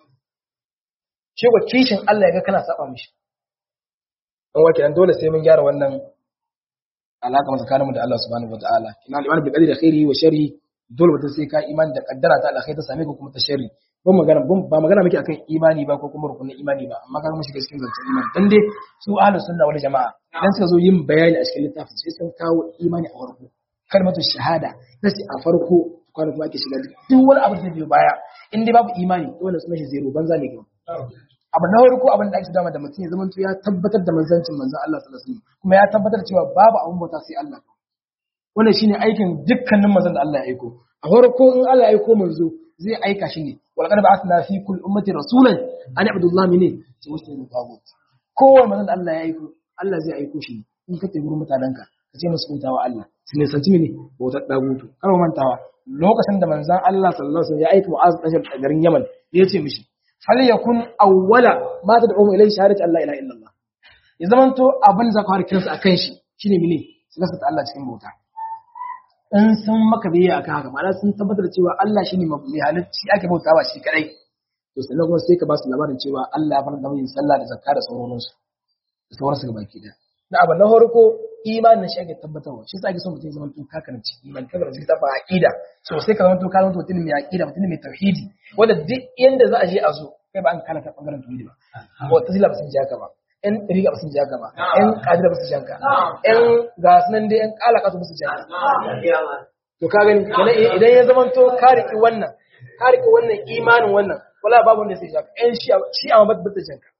shi ko kishin Allah ya ga kana saba mishi dan wake dan dole sai mun gyara wannan alaka mu tsakaninmu da Allah subhanahu wataala kina al-iman bil qadri khairi wa sharri dole mutum sai ka imani da kaddara ta alkhairi ta same ka kuma ta sharri ban magana ba magana muke akan imani ba ko kuma rukunin imani ba amma kaga mun shiga cikin zancen imani dan dai su ahlus sunna wal jamaa dan suka zo yin bayani a cikin littafin sai sun kawo imani a farko kalmatu shahada sai a farko kwana kuma ake shiga duk wani abu da biyo baya in dai babu imani dole su mashi zero banza ne gaba abu na farko abin da ake dama da mutum ya zama ya tabbatar da manzancin manzon Allah sallallahu alaihi wasallam kuma ya tabbatar cewa babu abun bauta sai Allah wannan shine aikin dukkanin manzon da Allah ya aiko a farko in Allah ya aiko manzo zai aika shi ne wal qad ba'athna fi kulli ummati rasulan an ibudu Allah mine ce wasu ne tagut kowanne manzon da Allah ya aiko Allah zai aiko shi in ka tafi gurin mutanenka ka ce musu bautawa Allah su ne sanci mene bautar dagutu kar mantawa lokacin da manzon Allah sallallahu alaihi wasallam ya aika Mu'az dan Jabal garin Yaman ya ce mishi hal yakun awwala ma tad'u ilayhi shahadatu Allah ilaha illallah ya zamanto abin da zaka fara kiransa akan shi shine mene su gaskata Allah cikin bauta in sun maka biyayya akan haka ma'ana sun tabbatar da cewa Allah shine mai halicci ake bautawa shi kadai to sannan kuma sai ka ba su labarin cewa Allah ya fara da yin sallah da zakka da sauransu da sauransu ga baki daya na abu na farko imanin shi ake tabbatarwa shi sa ake so mutum ya zama tun kakanci imani kaga da ta fa aqida so sai ka zama tun kakanci mutum mai aqida mutum mai tauhidi wanda duk yanda za a je a zo kai ba an kana ta bangaren tauhidi ba ko tasila ba sun ji haka ba yan riga ba sun ji haka ba yan kadira ba su ji haka yan ga sunan dai yan kalaka su ba su ji haka to ka gani kenan idan ya zama to ka riki wannan ka riki wannan imanin wannan wala babu wanda sai ji haka yan shi shi amma ba ta ji haka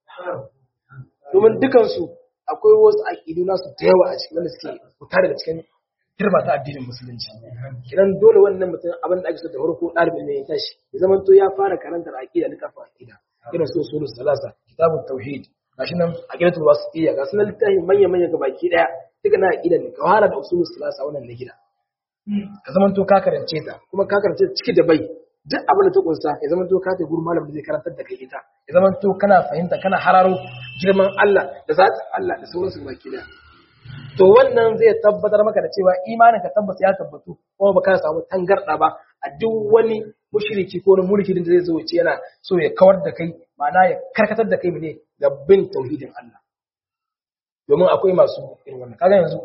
domin dukansu akwai wasu aƙidu nasu da yawa a cikin wanda suke fita daga cikin girma ta addinin musulunci kidan dole wannan mutum abin da ake so da farko ɗalibi ne ya tashi ya zama to ya fara karantar aƙida na kafa aƙida irin su usulul salasa kitabut tauhid gashi nan aqidatul wasitiyya ga sunan littafi manya manya ga baki daya duka na aƙida ne ka fara da usulul salasa wannan na gida ka zama to ka karance ta kuma ka karance ta ciki da bai duk abin da ta kunsa ya zama to ka ta gurin malamin da zai karantar da kai ita ya zama to kana fahimta kana hararo girman Allah da zatin Allah da sauransu baki da to wannan zai tabbatar maka da cewa imanin ka tabbas ya tabbatu kuma baka samu tangarda ba a duk wani mushriki ko wani mulki da zai zo ce yana so ya kawar da kai ma'ana ya karkatar da kai ne ga bin tauhidin Allah domin akwai masu irin wannan kaga yanzu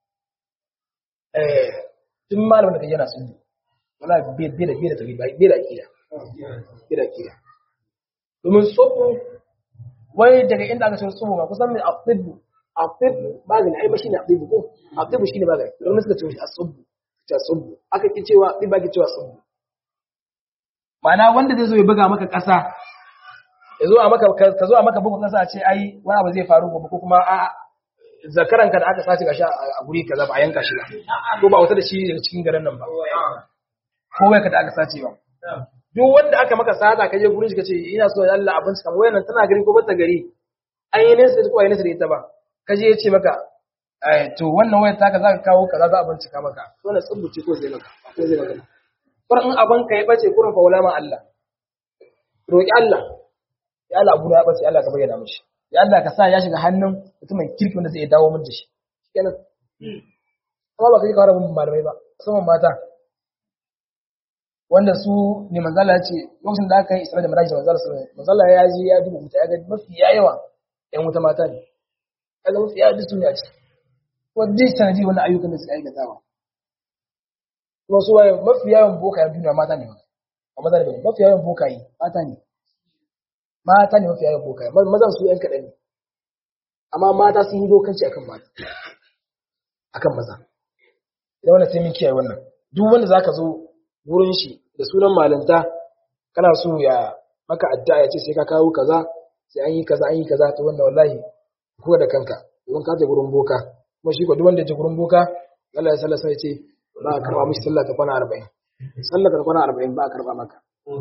eh tun malamin da kai yana sunni wala bai bai da bai da tauhid bai da akida bai da akida domin sofu wai daga inda aka ce sofu ma kusan mai aqdibu aqdibu magani ai mashi ne aqdibu ko aqdibu shine magani don suka ce asubbu ta subbu aka ki cewa aqdibu ba ki cewa subbu ma'ana wanda zai zo ya buga maka kasa ya zo a maka ka zo a maka bugun kasa a ce ai wani abu zai faru gobe ko kuma a zakaranka da aka sace gashi a guri kaza ba a yanka shi ba ko ba wata da shi daga cikin garin nan ba ko wai ka da aka sace ba duk wanda aka maka sata ka je gurin shi ka ce ina so Allah abinci kamar wayan tana gari ko bata gari an yi nesa ko ai nesa da ita ba ka je ya ce maka to wannan wayar taka za ka kawo kaza za a bincika maka wannan tsubuci ko zai maka ko zai maka kur in abin ka ya bace kurin fa ulama Allah roki Allah ya Allah abu da ya bace Allah ka bayyana mishi ya Allah ka sa ya shiga hannun mutumin kirki wanda zai dawo min da shi kenan kuma ba ka yi kawo malamai ba musamman mata wanda su ne manzala ya ce lokacin da aka yi isra da miraji da manzala sallallahu manzala ya je ya duba wuta ya ga mafi yawa yan wuta mata ne ya ga mafi yawa duk sun yaci kuma duk sanadi wannan ayyukan da suka aikatawa kuma su waye mafi yawan bokayen duniya mata ne ba maza ne mafi yawan bokaye mata ne mata ne mafi yawan bokaye mazan su yan kaɗan ne amma mata sun yi dokanci akan mata akan maza idan wannan sai mun kiyaye wannan duk wanda zaka zo wurin shi da sunan malanta kana so ya maka addu'a ya ce sai ka kawo kaza sai an yi kaza an yi kaza to wanda wallahi ko da kanka don ka je gurin boka kuma shi ko duk wanda ya je gurin boka Allah ya sallasa ya ce ba a karba mishi sallah ta kwana 40 sallah ta kwana 40 ba a karba maka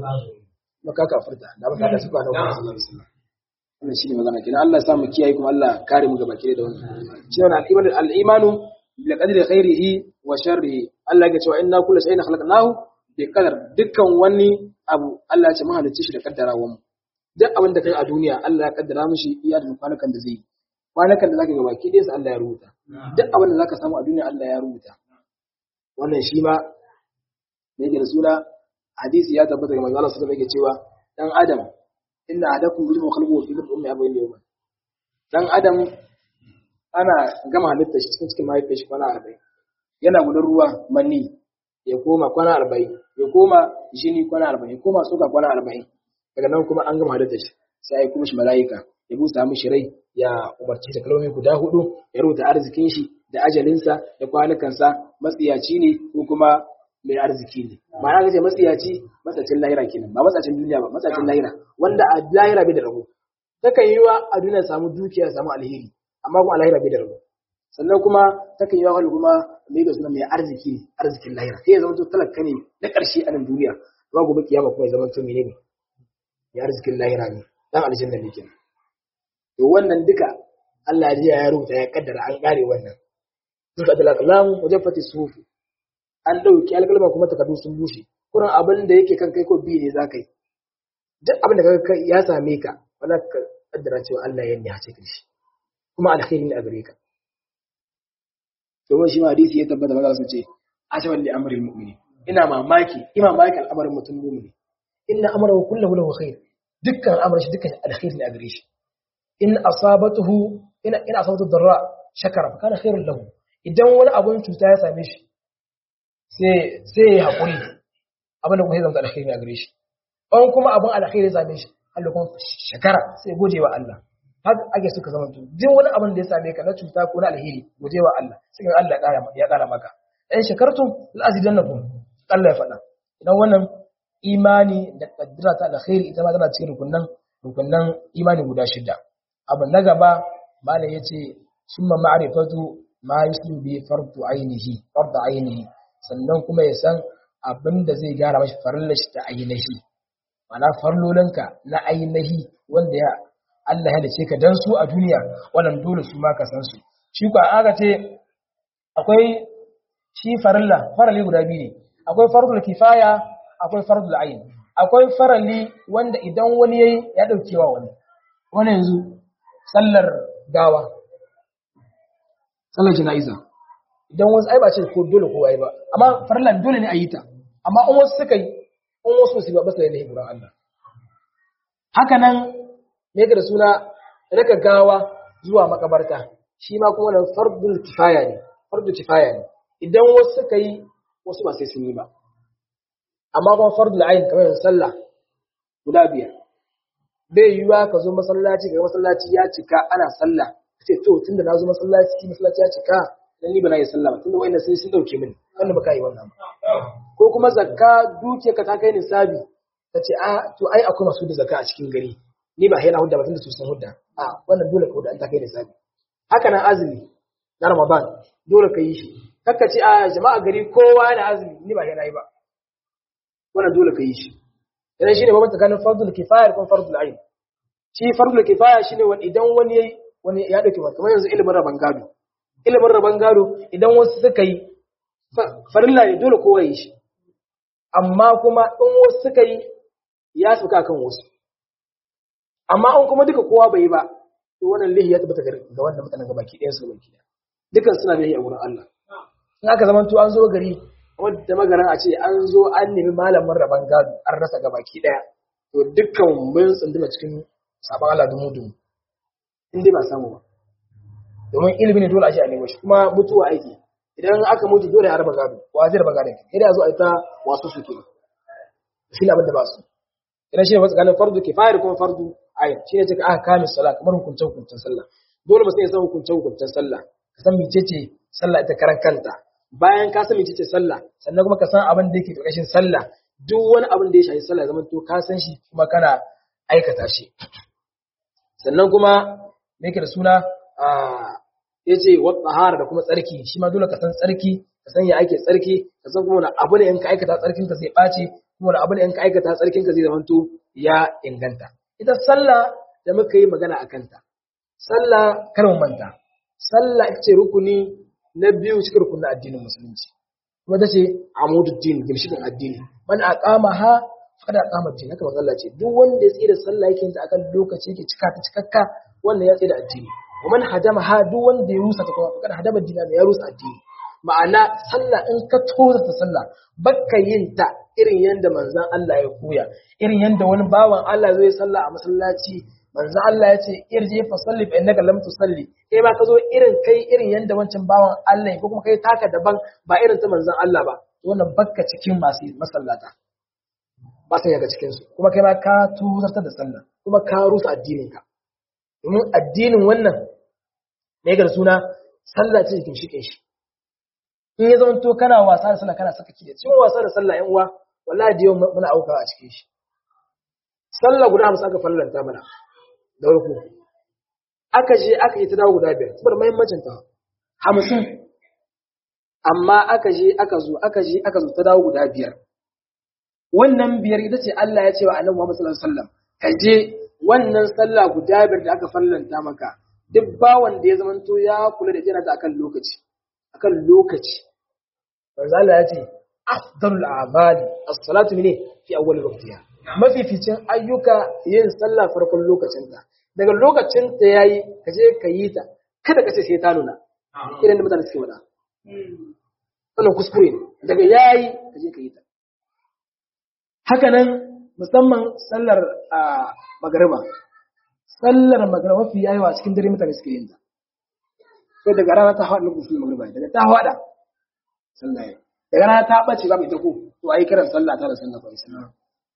maka kafirta da ba ka da suka da sallallahu alaihi wasallam wannan shine magana kenan Allah ya sa mu kiyaye kuma Allah kare mu gaba kire da wannan cewa al-imanu al-imanu bil qadri khairihi wa sharrihi Allah ya ce wa inna kullu shay'in khalaqnahu bi qadar dukkan wani abu Allah ya ce mun halicce shi da kaddarawa mu duk abin da kai a duniya Allah ya kaddara mishi iya da kwanakan da zai kwanakan da zaka ga baki dai sai Allah ya rubuta duk abin da zaka samu a duniya Allah ya rubuta wannan shi ma ne yake da suna hadisi ya tabbata ga manzo Allah sallallahu alaihi cewa dan adam inna adakum bil khalqu fi dhil ummi abayn yawma dan adam ana gama halitta shi cikin cikin mahaifiyar shi kwana 40 yana gudun ruwa manni ya koma kwana 40 ya koma jini kwana 40 ya koma suka kwana 40 daga nan kuma an gama halitta shi sai ya kuma shi mala'ika ya busa mishi rai ya umarci ta kalmomi guda hudu ya rubuta arzikin shi da ajalinsa da kwanukansa matsiyaci ne ko kuma mai arziki ne ma'ana kace matsiyaci matsacin lahira kenan ba matsacin duniya ba matsacin lahira wanda a lahira bai da rabo takan yi wa a duniya samu dukiya samu alheri amma kuma a lahira bai da rabo sannan kuma takan yi wa wani kuma mai da suna mai arziki ne arzikin lahira sai ya zama to talaka ne na ƙarshe a nan duniya amma gobe kiyama kuma ya zama to menene ya arzikin lahira ne dan aljanna ne kenan to wannan duka Allah ya ya rubuta ya kaddara an kare wannan duka da kalam wajaffati sufi an dauki alkalma kuma takardu sun bushe kuran abin da yake kan kai ko bi ne zaka yi duk abin da kaga ya same ka wala ka kaddara cewa Allah ya nihace ka shi kuma alkhairi ne a gare ka to shi ma hadisi ya tabbata maza sun ce ajaban li amril mu'mini ina mamaki ina mamaki al'amarin mutum mu'mini inna amrahu kullahu lahu khair dukkan al'amarin shi dukkan alkhairi ne a gare shi in asabatuhu ina ina asabatu darra shakara fa kana khairul lahu idan wani abun cuta ya same shi sai sai ya hakuri abin da kuma zai zama alkhairi a gare shi an kuma abun alkhairi ya same shi Allah kuma shakara sai gode wa Allah haka ake suka zama to duk wani abin da ya same ka na cuta ko na alheri gode wa Allah sai Allah ya kara maka in shakartum la azidannakum Allah ya faɗa idan wannan imani da kaddara ta alkhairi ita ma tana cikin rukunnan rukunnan imani guda shida abu na gaba malam yace summa ma'rifatu ma yuslu bi fardu ainihi fardu ainihi sannan kuma ya san abin da zai gyara mashi farilla shi ta ainihi mana farlolinka na ainihi wanda ya Allah ya halice ka dan su a duniya wannan dole su ma ka san su shi ko aka ce akwai shi farilla farali guda biyu ne akwai fardul kifaya akwai fardul ayin akwai farali wanda idan wani yayi ya daukewa wani wani yanzu sallar gawa sallar jana'iza idan wasu ai ba ce ko dole kowa yi ba amma farlan dole ne a yi ta amma in wasu suka yi in wasu su ba ba su da lahi gurin Allah haka nan me da suna raka gawa zuwa makabarta shi ma kuma nan fardul kifaya ne fardul kifaya ne idan wasu suka yi wasu ba sai sun yi ba amma kuma fardul ayin kamar yin sallah guda biyar bai yiwuwa ka zo masallaci ga masallaci ya cika ana sallah ce to tunda na zo masallaci masallaci ya cika dan ni ba na yi sallah ba tunda wayannan sai sun dauke mini wannan baka yi wannan ba ko kuma zakka duke ka ta kai nisabi ta ce a to ai akwai masu da zakka a cikin gari ni ba yana hudda ba tunda su sun hudda a wannan dole ka hudda an ta kai nisabi haka nan azumi na ramadan dole ka yi shi kakka ce a jama'a gari kowa yana azumi ni ba yana yi ba wannan dole ka yi shi idan shine babban tsakanin fardul kifaya da kuma fardul ain shi fardul kifaya shine wani idan wani yayi wani ya dauke ba kamar yanzu ilimin raban gado ilimin raban gado idan wasu suka yi farilla ne dole kowa yi shi amma kuma in wasu suka yi ya suka kan wasu amma in kuma duka kowa bai yi ba to wannan lihi ya tabbata ga wanda mutanen ga baki ɗayan su baki ɗaya dukan suna lihi a wurin Allah in aka zama to an zo gari wadda magaran a ce an zo an nemi malamin raban gado an rasa ga baki ɗaya to dukkan mun tsunduma cikin sabon Allah dumu dumu in dai ba samu ba domin ilimi ne dole a ce a nemo shi kuma mutuwa aiki idan aka mutu dole a raba gado wa zai raba gado sai da zo a yi ta wasu su ke shi ne abin da ba su idan shi ne wasu ganin fardu kifaya da kuma fardu ayin shi ne cika aka kame sallah kamar hukuncen hukuncen sallah dole mutum ya san hukuncen hukuncen sallah ka san mecece sallah ita karan kanta bayan ka san mecece sallah sannan kuma ka san abin da yake ƙarƙashin sallah duk wani abin da ya shafi sallah zaman to ka san shi kuma kana aikata shi sannan kuma me yake da suna ya ce wa tsahara da kuma tsarki shi ma dole ka san tsarki ka san ya ake tsarki ka san kuma wani abu ne in ka aikata tsarkin ka zai ɓace kuma wani abu ne in ka aikata tsarkin ka zai zamanto ya inganta ita sallah da muka yi magana a kanta sallah kar mu manta sallah ita ce rukuni na biyu cikin rukunin addinin musulunci kuma ta ce amududdin gimshikin addini man aqama ha faqad aqama din haka manzo Allah ce duk wanda ya tsira sallah yake ta akan lokaci yake cika ta cikakka wannan ya tsira addini wa man hadama ha duk wanda ya rusa ta kuma faqad hadama dinan ya rusa addini ma'ana sallah in ka toza ta sallah bakka yin ta irin yanda manzon Allah ya koya irin yanda wani bawan Allah zai sallah a masallaci manzo Allah ya ce irji fa salli fa innaka lam tusalli kai ma ka zo irin kai irin yanda wancan bawan Allah ko kuma kai taka daban ba irin ta manzon Allah ba wannan bakka cikin masu masallata ba sai ga cikin su kuma kai ma ka tuzarta da sallah kuma ka rusa addinin ka domin addinin wannan ne ga suna sallah ce cikin shi shi in ya zama to kana wasa da sallah kana saka ki cikin wasa da sallah yan uwa wallahi da yau muna auka a cikin shi sallah guda hamsin aka fallanta mana da farko aka je aka yi ta dawo guda biyar saboda muhimmancin ta hamsin amma aka je aka zo aka je aka zo ta dawo guda biyar wannan biyar ita ce Allah ya ce wa Annabi Muhammad sallallahu alaihi wasallam ka je wannan sallah guda biyar da aka fallanta maka duk bawan da ya zamanto ya kula da jira ta akan lokaci akan lokaci manzo Allah ya ce afdalul a'mali as-salatu ne fi awwal waqtiha mafificin ayyuka yin sallah farkon lokacinta daga lokacin ta yayi ka je ka yi ta kada ka ce sai ta nuna irin da mutane suke wada wannan kuskure ne daga yayi ka je ka yi ta haka nan musamman sallar a magariba sallar magariba mafi yawa cikin dare mutane suke yin ta sai daga rana ta haɗa lokacin magariba daga ta haɗa sallah daga rana ta ɓace ba mai ta ko to ayi kiran sallah ta da sallah ba sallah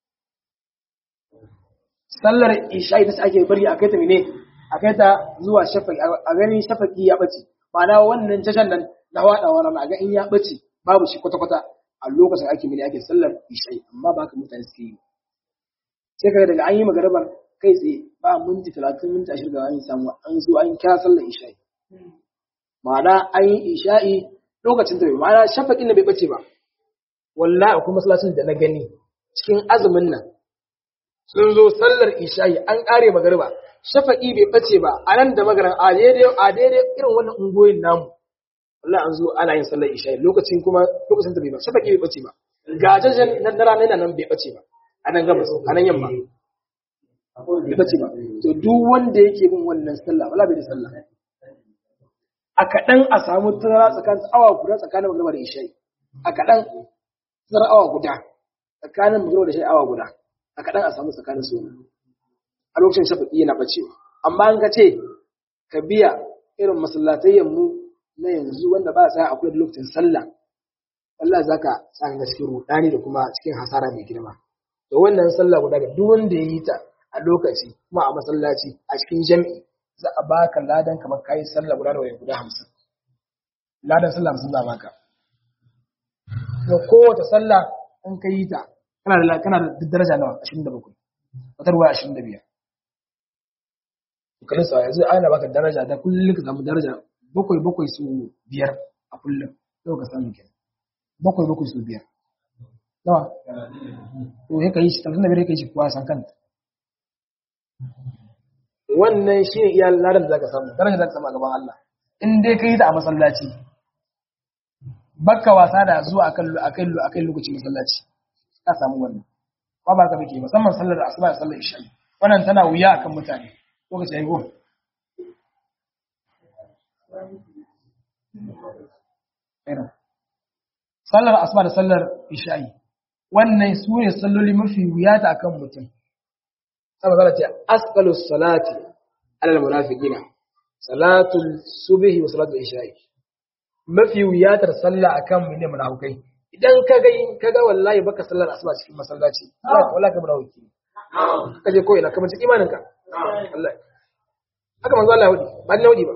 sallar isha'i ta ake bari a kai ta mene a kai ta zuwa shafaki a ganin shafaki ya bace ma'ana wannan tashan nan na wadawa rana a ga in ya bace babu shi kwata-kwata a lokacin ake mene ake sallar isha'i amma ba haka mutane suke yi sai kaga daga an yi magarabar kai tsaye ba minti talatin minti ashirin da an samu an zo an kira sallar isha'i ma'ana an yi isha'i lokacin ta bai ma'ana shafakin da bai bace ba wallahi akwai masallacin da na gani cikin azumin nan sun zo sallar isha'i an ƙare magariba shafa'i bai bace ba a nan da magaran a daidai irin wannan ungoyin namu Allah an zo ana yin sallar isha'i lokacin kuma lokacin ta bai ba shafa'i bai bace ba ga jajen na rana yana nan bai bace ba a nan gabas a nan yamma bai bace ba to duk wanda yake bin wannan sallah wala bai da sallah a kaɗan a samu tazara tsakanin awa guda tsakanin magana da isha'i a kaɗan tazara awa guda tsakanin magana da isha'i awa guda a kaɗan a samu tsakanin su a lokacin shafaƙi yana bacewa amma an ka ce ka biya irin masallatayyan mu na yanzu wanda ba a tsaya a kula da lokacin sallah Allah za ka tsaka cikin rudani da kuma cikin hasara mai girma da wannan sallah guda da duk wanda ya yi ta a lokaci kuma a masallaci a cikin jami'i za a baka ladan kamar kayi sallah guda da guda hamsin ladan sallah hamsin za a baka kuma kowace sallah in ka yi ta kana da kana da daraja nawa ashirin da bakwai wata ruwa ashirin da biyar kalin sa yanzu ana baka daraja da kullum ka samu daraja bakwai bakwai su biyar a kullum sai ka samu kenan bakwai bakwai su biyar nawa to ya kai shi talatin da biyar ya kai shi kuwa san kanta wannan shi ne iya ladan da zaka samu daraja zaka samu a gaban Allah in dai kai ta a masallaci bakka wasa da zuwa akan akan akan lokacin masallaci ka samu wannan ba ba ka bake musamman sallar asuba da sallar isha wannan tana wuya akan mutane lokaci ayi go sallar asuba da sallar isha'i wannan su ne salloli mafi wuya ta akan mutum saboda zala ce asqalus salati alal munafiqina salatul subhi wa salatul isha'i mafi wuyatar sallah akan mu ne munafikai idan ka ga ka ga wallahi baka sallar asuba cikin masallaci wallahi ka munafiki ka je ko ina kamar cikin imanin ka wallahi haka manzo Allah hudi ba ni hudi ba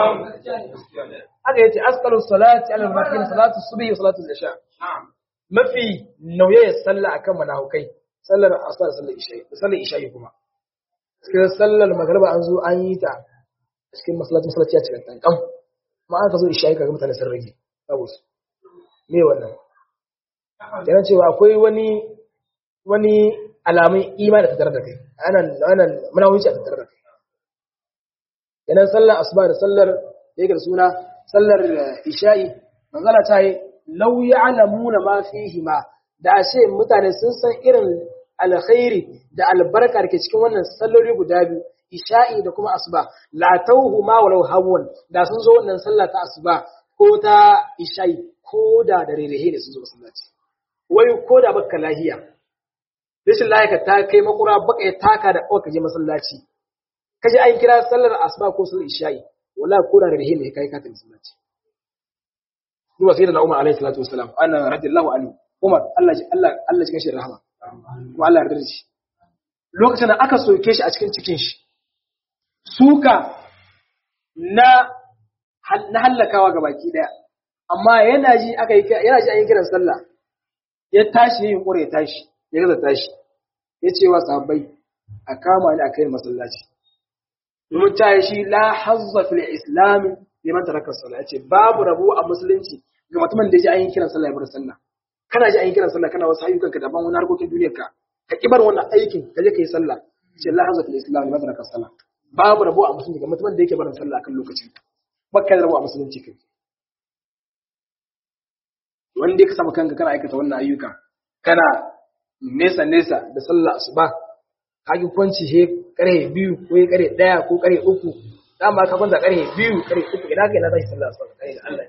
haka yace asqalus salati alal munafiqina salatul subhi wa salatul isha mafi nauyayar sallah akan munafikai sallar asuba da sallar isha'i da sallar isha'i kuma cikin sallar magriba an zo an yi ta cikin masallacin masallaci ya cika tankan ma aka zo isha'i kaga mutane sun rage babu su me wannan yana cewa akwai wani wani alamun imani da tattare da kai anan anan muna wuce a tattare da kai yana sallar asuba da sallar da yake da suna sallar isha'i manzala ta yi law ya'lamuna ma fihi ma da ashe mutane sun san irin alkhairi da albarka da ke cikin wannan salloli guda biyu isha'i da kuma asuba la tauhu ma walau hawwan da sun zo wannan sallah ta asuba ko ta isha'i ko da da rerehe ne sun zo masallaci wai ko da baka lahiya rashin lahiya ta kai makura baka ya taka da ka je masallaci kaje an kira sallar asuba ko sallar isha'i wallahi ko da rerehe ne kai ka ta masallaci duba sai da Umar alaihi salatu wassalam ana radiyallahu anhu Umar Allah Allah Allah cikin shi rahama kuma Allah yarda da shi lokacin da aka soke shi a cikin cikin shi suka na na hallakawa ga baki daya amma yana ji aka yi yana ji an yi kiran sallah ya tashi yin kure ya tashi ya gaza tashi ya ce wa sahabbai a kama ni a kai masallaci domin ta yi shi la hazza fil islam liman taraka sallah yace babu rabo a musulunci ga mutumin da ya ji an yi kiran sallah ya bar sallah kana ji an yi kiran sallah kana wasu ayyukan ka daban wani harkokin duniyar ka ka kibar wannan aikin ka je ka yi sallah ce la hazza fil islam liman taraka sallah babu rabo a musulunci ga mutumin da yake barin sallah kan lokacin bakka da rabo a musulunci kai wanda ka samu kanka kana aikata wannan ayyuka kana nesa nesa da sallah asuba ka ki kwanci he kare biyu ko kare daya ko kare uku dama ka kwanta kare biyu kare uku ina kai na tashi sallah asuba kai Allah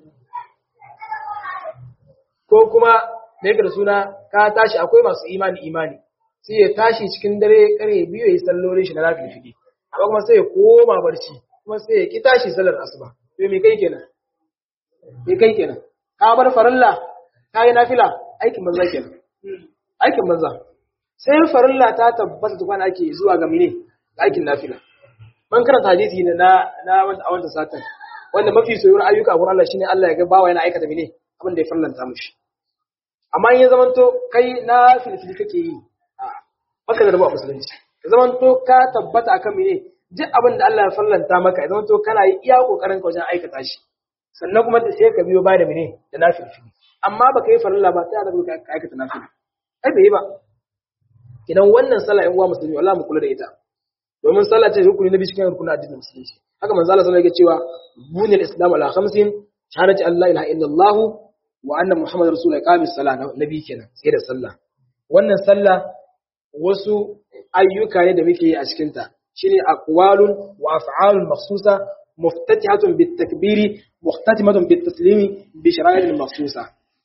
ko kuma da yake da suna ka tashi akwai masu imani imani sai ya tashi cikin dare kare biyu ya yi sallolin shi na rafi fiki amma kuma sai ya koma barci kuma sai ya ki tashi sallar asuba to me kai kenan me kai kenan ka bar farilla ka yi nafila aikin banza kenan aikin banza sai farilla ta tabbata tukwana ake zuwa ga mene aikin nafila man karanta hadisi ne na na wanda a wanda satan wanda mafi soyuwar ayyuka gurin Allah shine Allah ya ga bawa yana aikata mene abin da ya farlanta mushi amma in ya zamanto kai na filfili kake yi a baka da rabu a musulunci ya zamanto ka tabbata akan mene duk abin da Allah ya farlanta maka ya zamanto kana yi iya kokarin ka wajen aikata shi sannan kuma da sai ka biyo ba da mene da na filfili amma baka yi farilla ba sai ka ka aikata na filfili ai bai yi ba idan wannan sallah in uwa musulmi wallahi mu kula da ita domin sallah ce rukuni na biyu cikin rukunin addinin musulunci haka manzo Allah sallallahu alaihi cewa bunil islam ala khamsin shahadati an la ilaha illallah wa anna muhammadar rasul iqamis sala nabi kenan sai da sallah wannan sallah wasu ayyuka ne da muke yi a cikin ta shine aqwalun wa af'alun makhsusa muftatihatun bit takbiri muhtatimatun bit taslimi bi shara'il makhsusa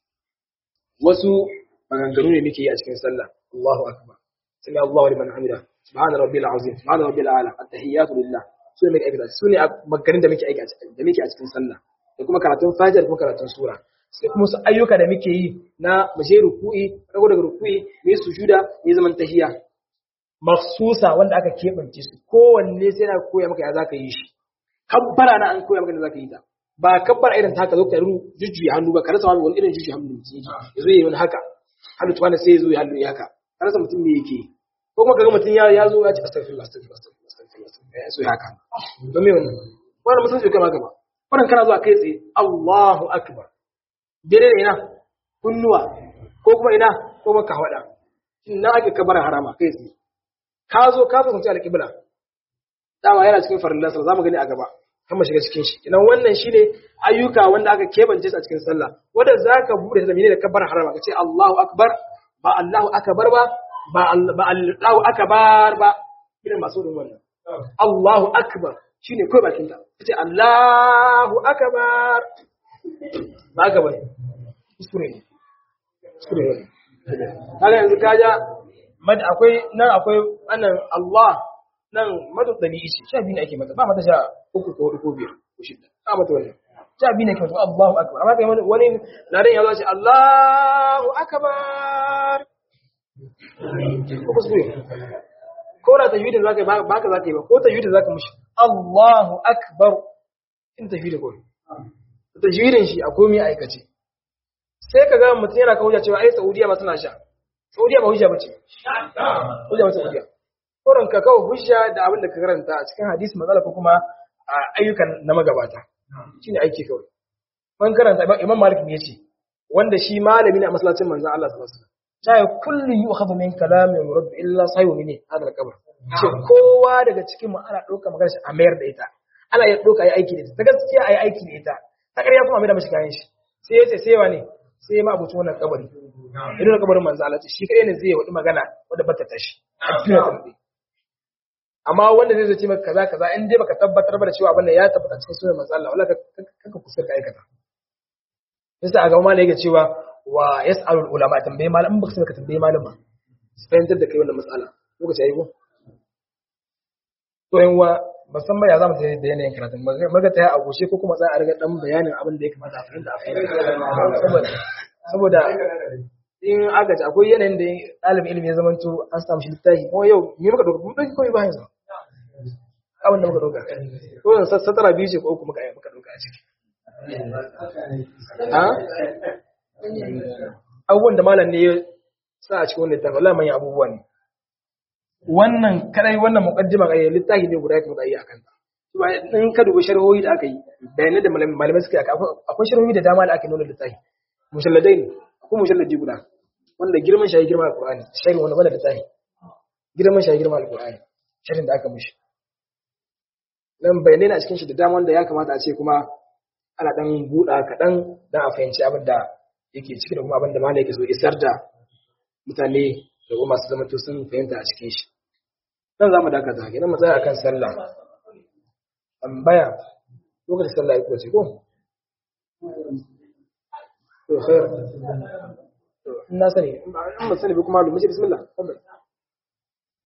wasu maganganu ne muke yi a cikin sallah Allahu akbar sami Allahu liman hamida subhana rabbil azim subhana rabbil ala at-tahiyatu lillah su ne muke aiki su ne maganin da muke aiki da muke a cikin sallah da kuma karatun fajr da kuma karatun sura sai kuma su ayyuka da muke yi na maje ruku'i rago daga ruku'i ne sujuda ne zaman tahiya maksusa wanda aka keɓance su kowanne sai na koya maka ya zaka yi shi kabbara na an koya maka da zaka yi ta ba kabbara irin ta haka zo ka jujjuya hannu ba ka rasa wani irin jujjuya hannu mutum yake ya zo yi wani haka hannu tuwana sai ya zo ya hannu ya haka ka rasa mutum me yake ko kuma kaga mutum ya zo ya ce astaghfirullah astaghfirullah astaghfirullah astaghfirullah ya so ya haka don me wannan wannan mutum sai kama gaba wannan kana zuwa kai tsaye Allahu akbar dare da ina kunnuwa ko kuma ina ko kuma kawada ina ake kabara harama kai tsaye ka zo ka fuskanci alƙibla dama yana cikin farillan sallah zamu gani a gaba kan mu shiga cikin shi idan wannan shine ayyuka wanda aka kebance su a cikin sallah wanda zaka bude da menene kabbar harama kace Allahu akbar ba Allahu akbar ba ba Allahu akbar ba irin masu din wannan Allahu akbar shine kai bakin ta kace Allahu akbar ba ka bane kuskure ne kuskure ne kaga yanzu kaja mad akwai nan akwai annan Allah nan madu dalili ce sha biyu ne ake mata ba mata sha uku ko hudu ko biyar ko shida ba mata wannan sha biyu ne ke mata Allahu akbar amma kai wani ladan ya zo ce Allahu akbar ko kuskure ko da tajwidin zaka yi ba ka zaka yi ba ko tajwidin zaka mushi Allahu akbar in tajwidin ko tajwidin shi a komai aikace sai ka ga mutum yana kawo cewa ai Saudiya ma suna sha Saudiya ba hujja bace hujja ba Saudiya koran ka kawo hujja da abin da ka karanta a cikin hadisi matsala ko kuma a ayyukan na magabata shine aiki kawai man karanta Imam Malik ne yace wanda shi malami ne a masallacin manzon Allah sallallahu alaihi wasallam sai kullu yu'khadhu min kalami rabb illa sayu min hadal qabr ce kowa daga cikin mu ana dauka magana shi a mayar da ita ana ya dauka yi aiki da ita ta gaskiya ayi aiki da ita ta ƙarya kuma mai da mashi kayan shi sai yace sai wane sai ma abuci wannan kabari idan kabarin manzo Allah ce shi kai ne zai wadi magana wanda bata tashi a cikin tambaye amma wanda zai zo ce maka kaza kaza in dai baka tabbatar ba da cewa abin ya tabbata cikin sunan manzo Allah wallahi kaka kusa ka aikata yasa a ga malai yake cewa wa yas'alu ulama tambaye malam in baka sai ka tambaye malama su fahimtar da kai wannan matsala lokaci ayi ko to yan wa musamman ya zama da yanayin karatun maga ta a goshe ko kuma za a riga dan bayanin abin da ya kamata a fahimta a fahimta saboda in agaji akwai yanayin da ɗalibin ilimi ya zamanto an samu shi littafi kuma yau me muka ɗauka mun ɗauki kawai bayan sa abin da muka ɗauka ko zan satara biyu ce ko uku muka muka ɗauka a ciki ha abubuwan da malam ne ya sa a cikin wannan littafi wallahi manyan abubuwa ne wannan kadai wannan muqaddima ga littafi ne guda kuma da yi akan ta in ka dubi sharhohi da aka yi bayanai da malamai suka yi akwai sharhohi da dama da aka nuna littafi musalladai ne akwai musalladi guda wanda girman shi girman alqur'ani sharhi wanda wanda littafi girman shi girman alqur'ani sharhin da aka mishi dan bayanai na cikin shi da dama wanda ya kamata a ce kuma ana dan buɗa kaɗan dan a fahimci abin da yake ciki da kuma abin da malai yake so isar da mutane da kuma masu zama to sun fahimta a cikin shi dan zamu dakata idan mu tsaya akan sallah tambaya lokacin sallah yake ce ko to khair na sani in ba sani ba kuma da mace bismillah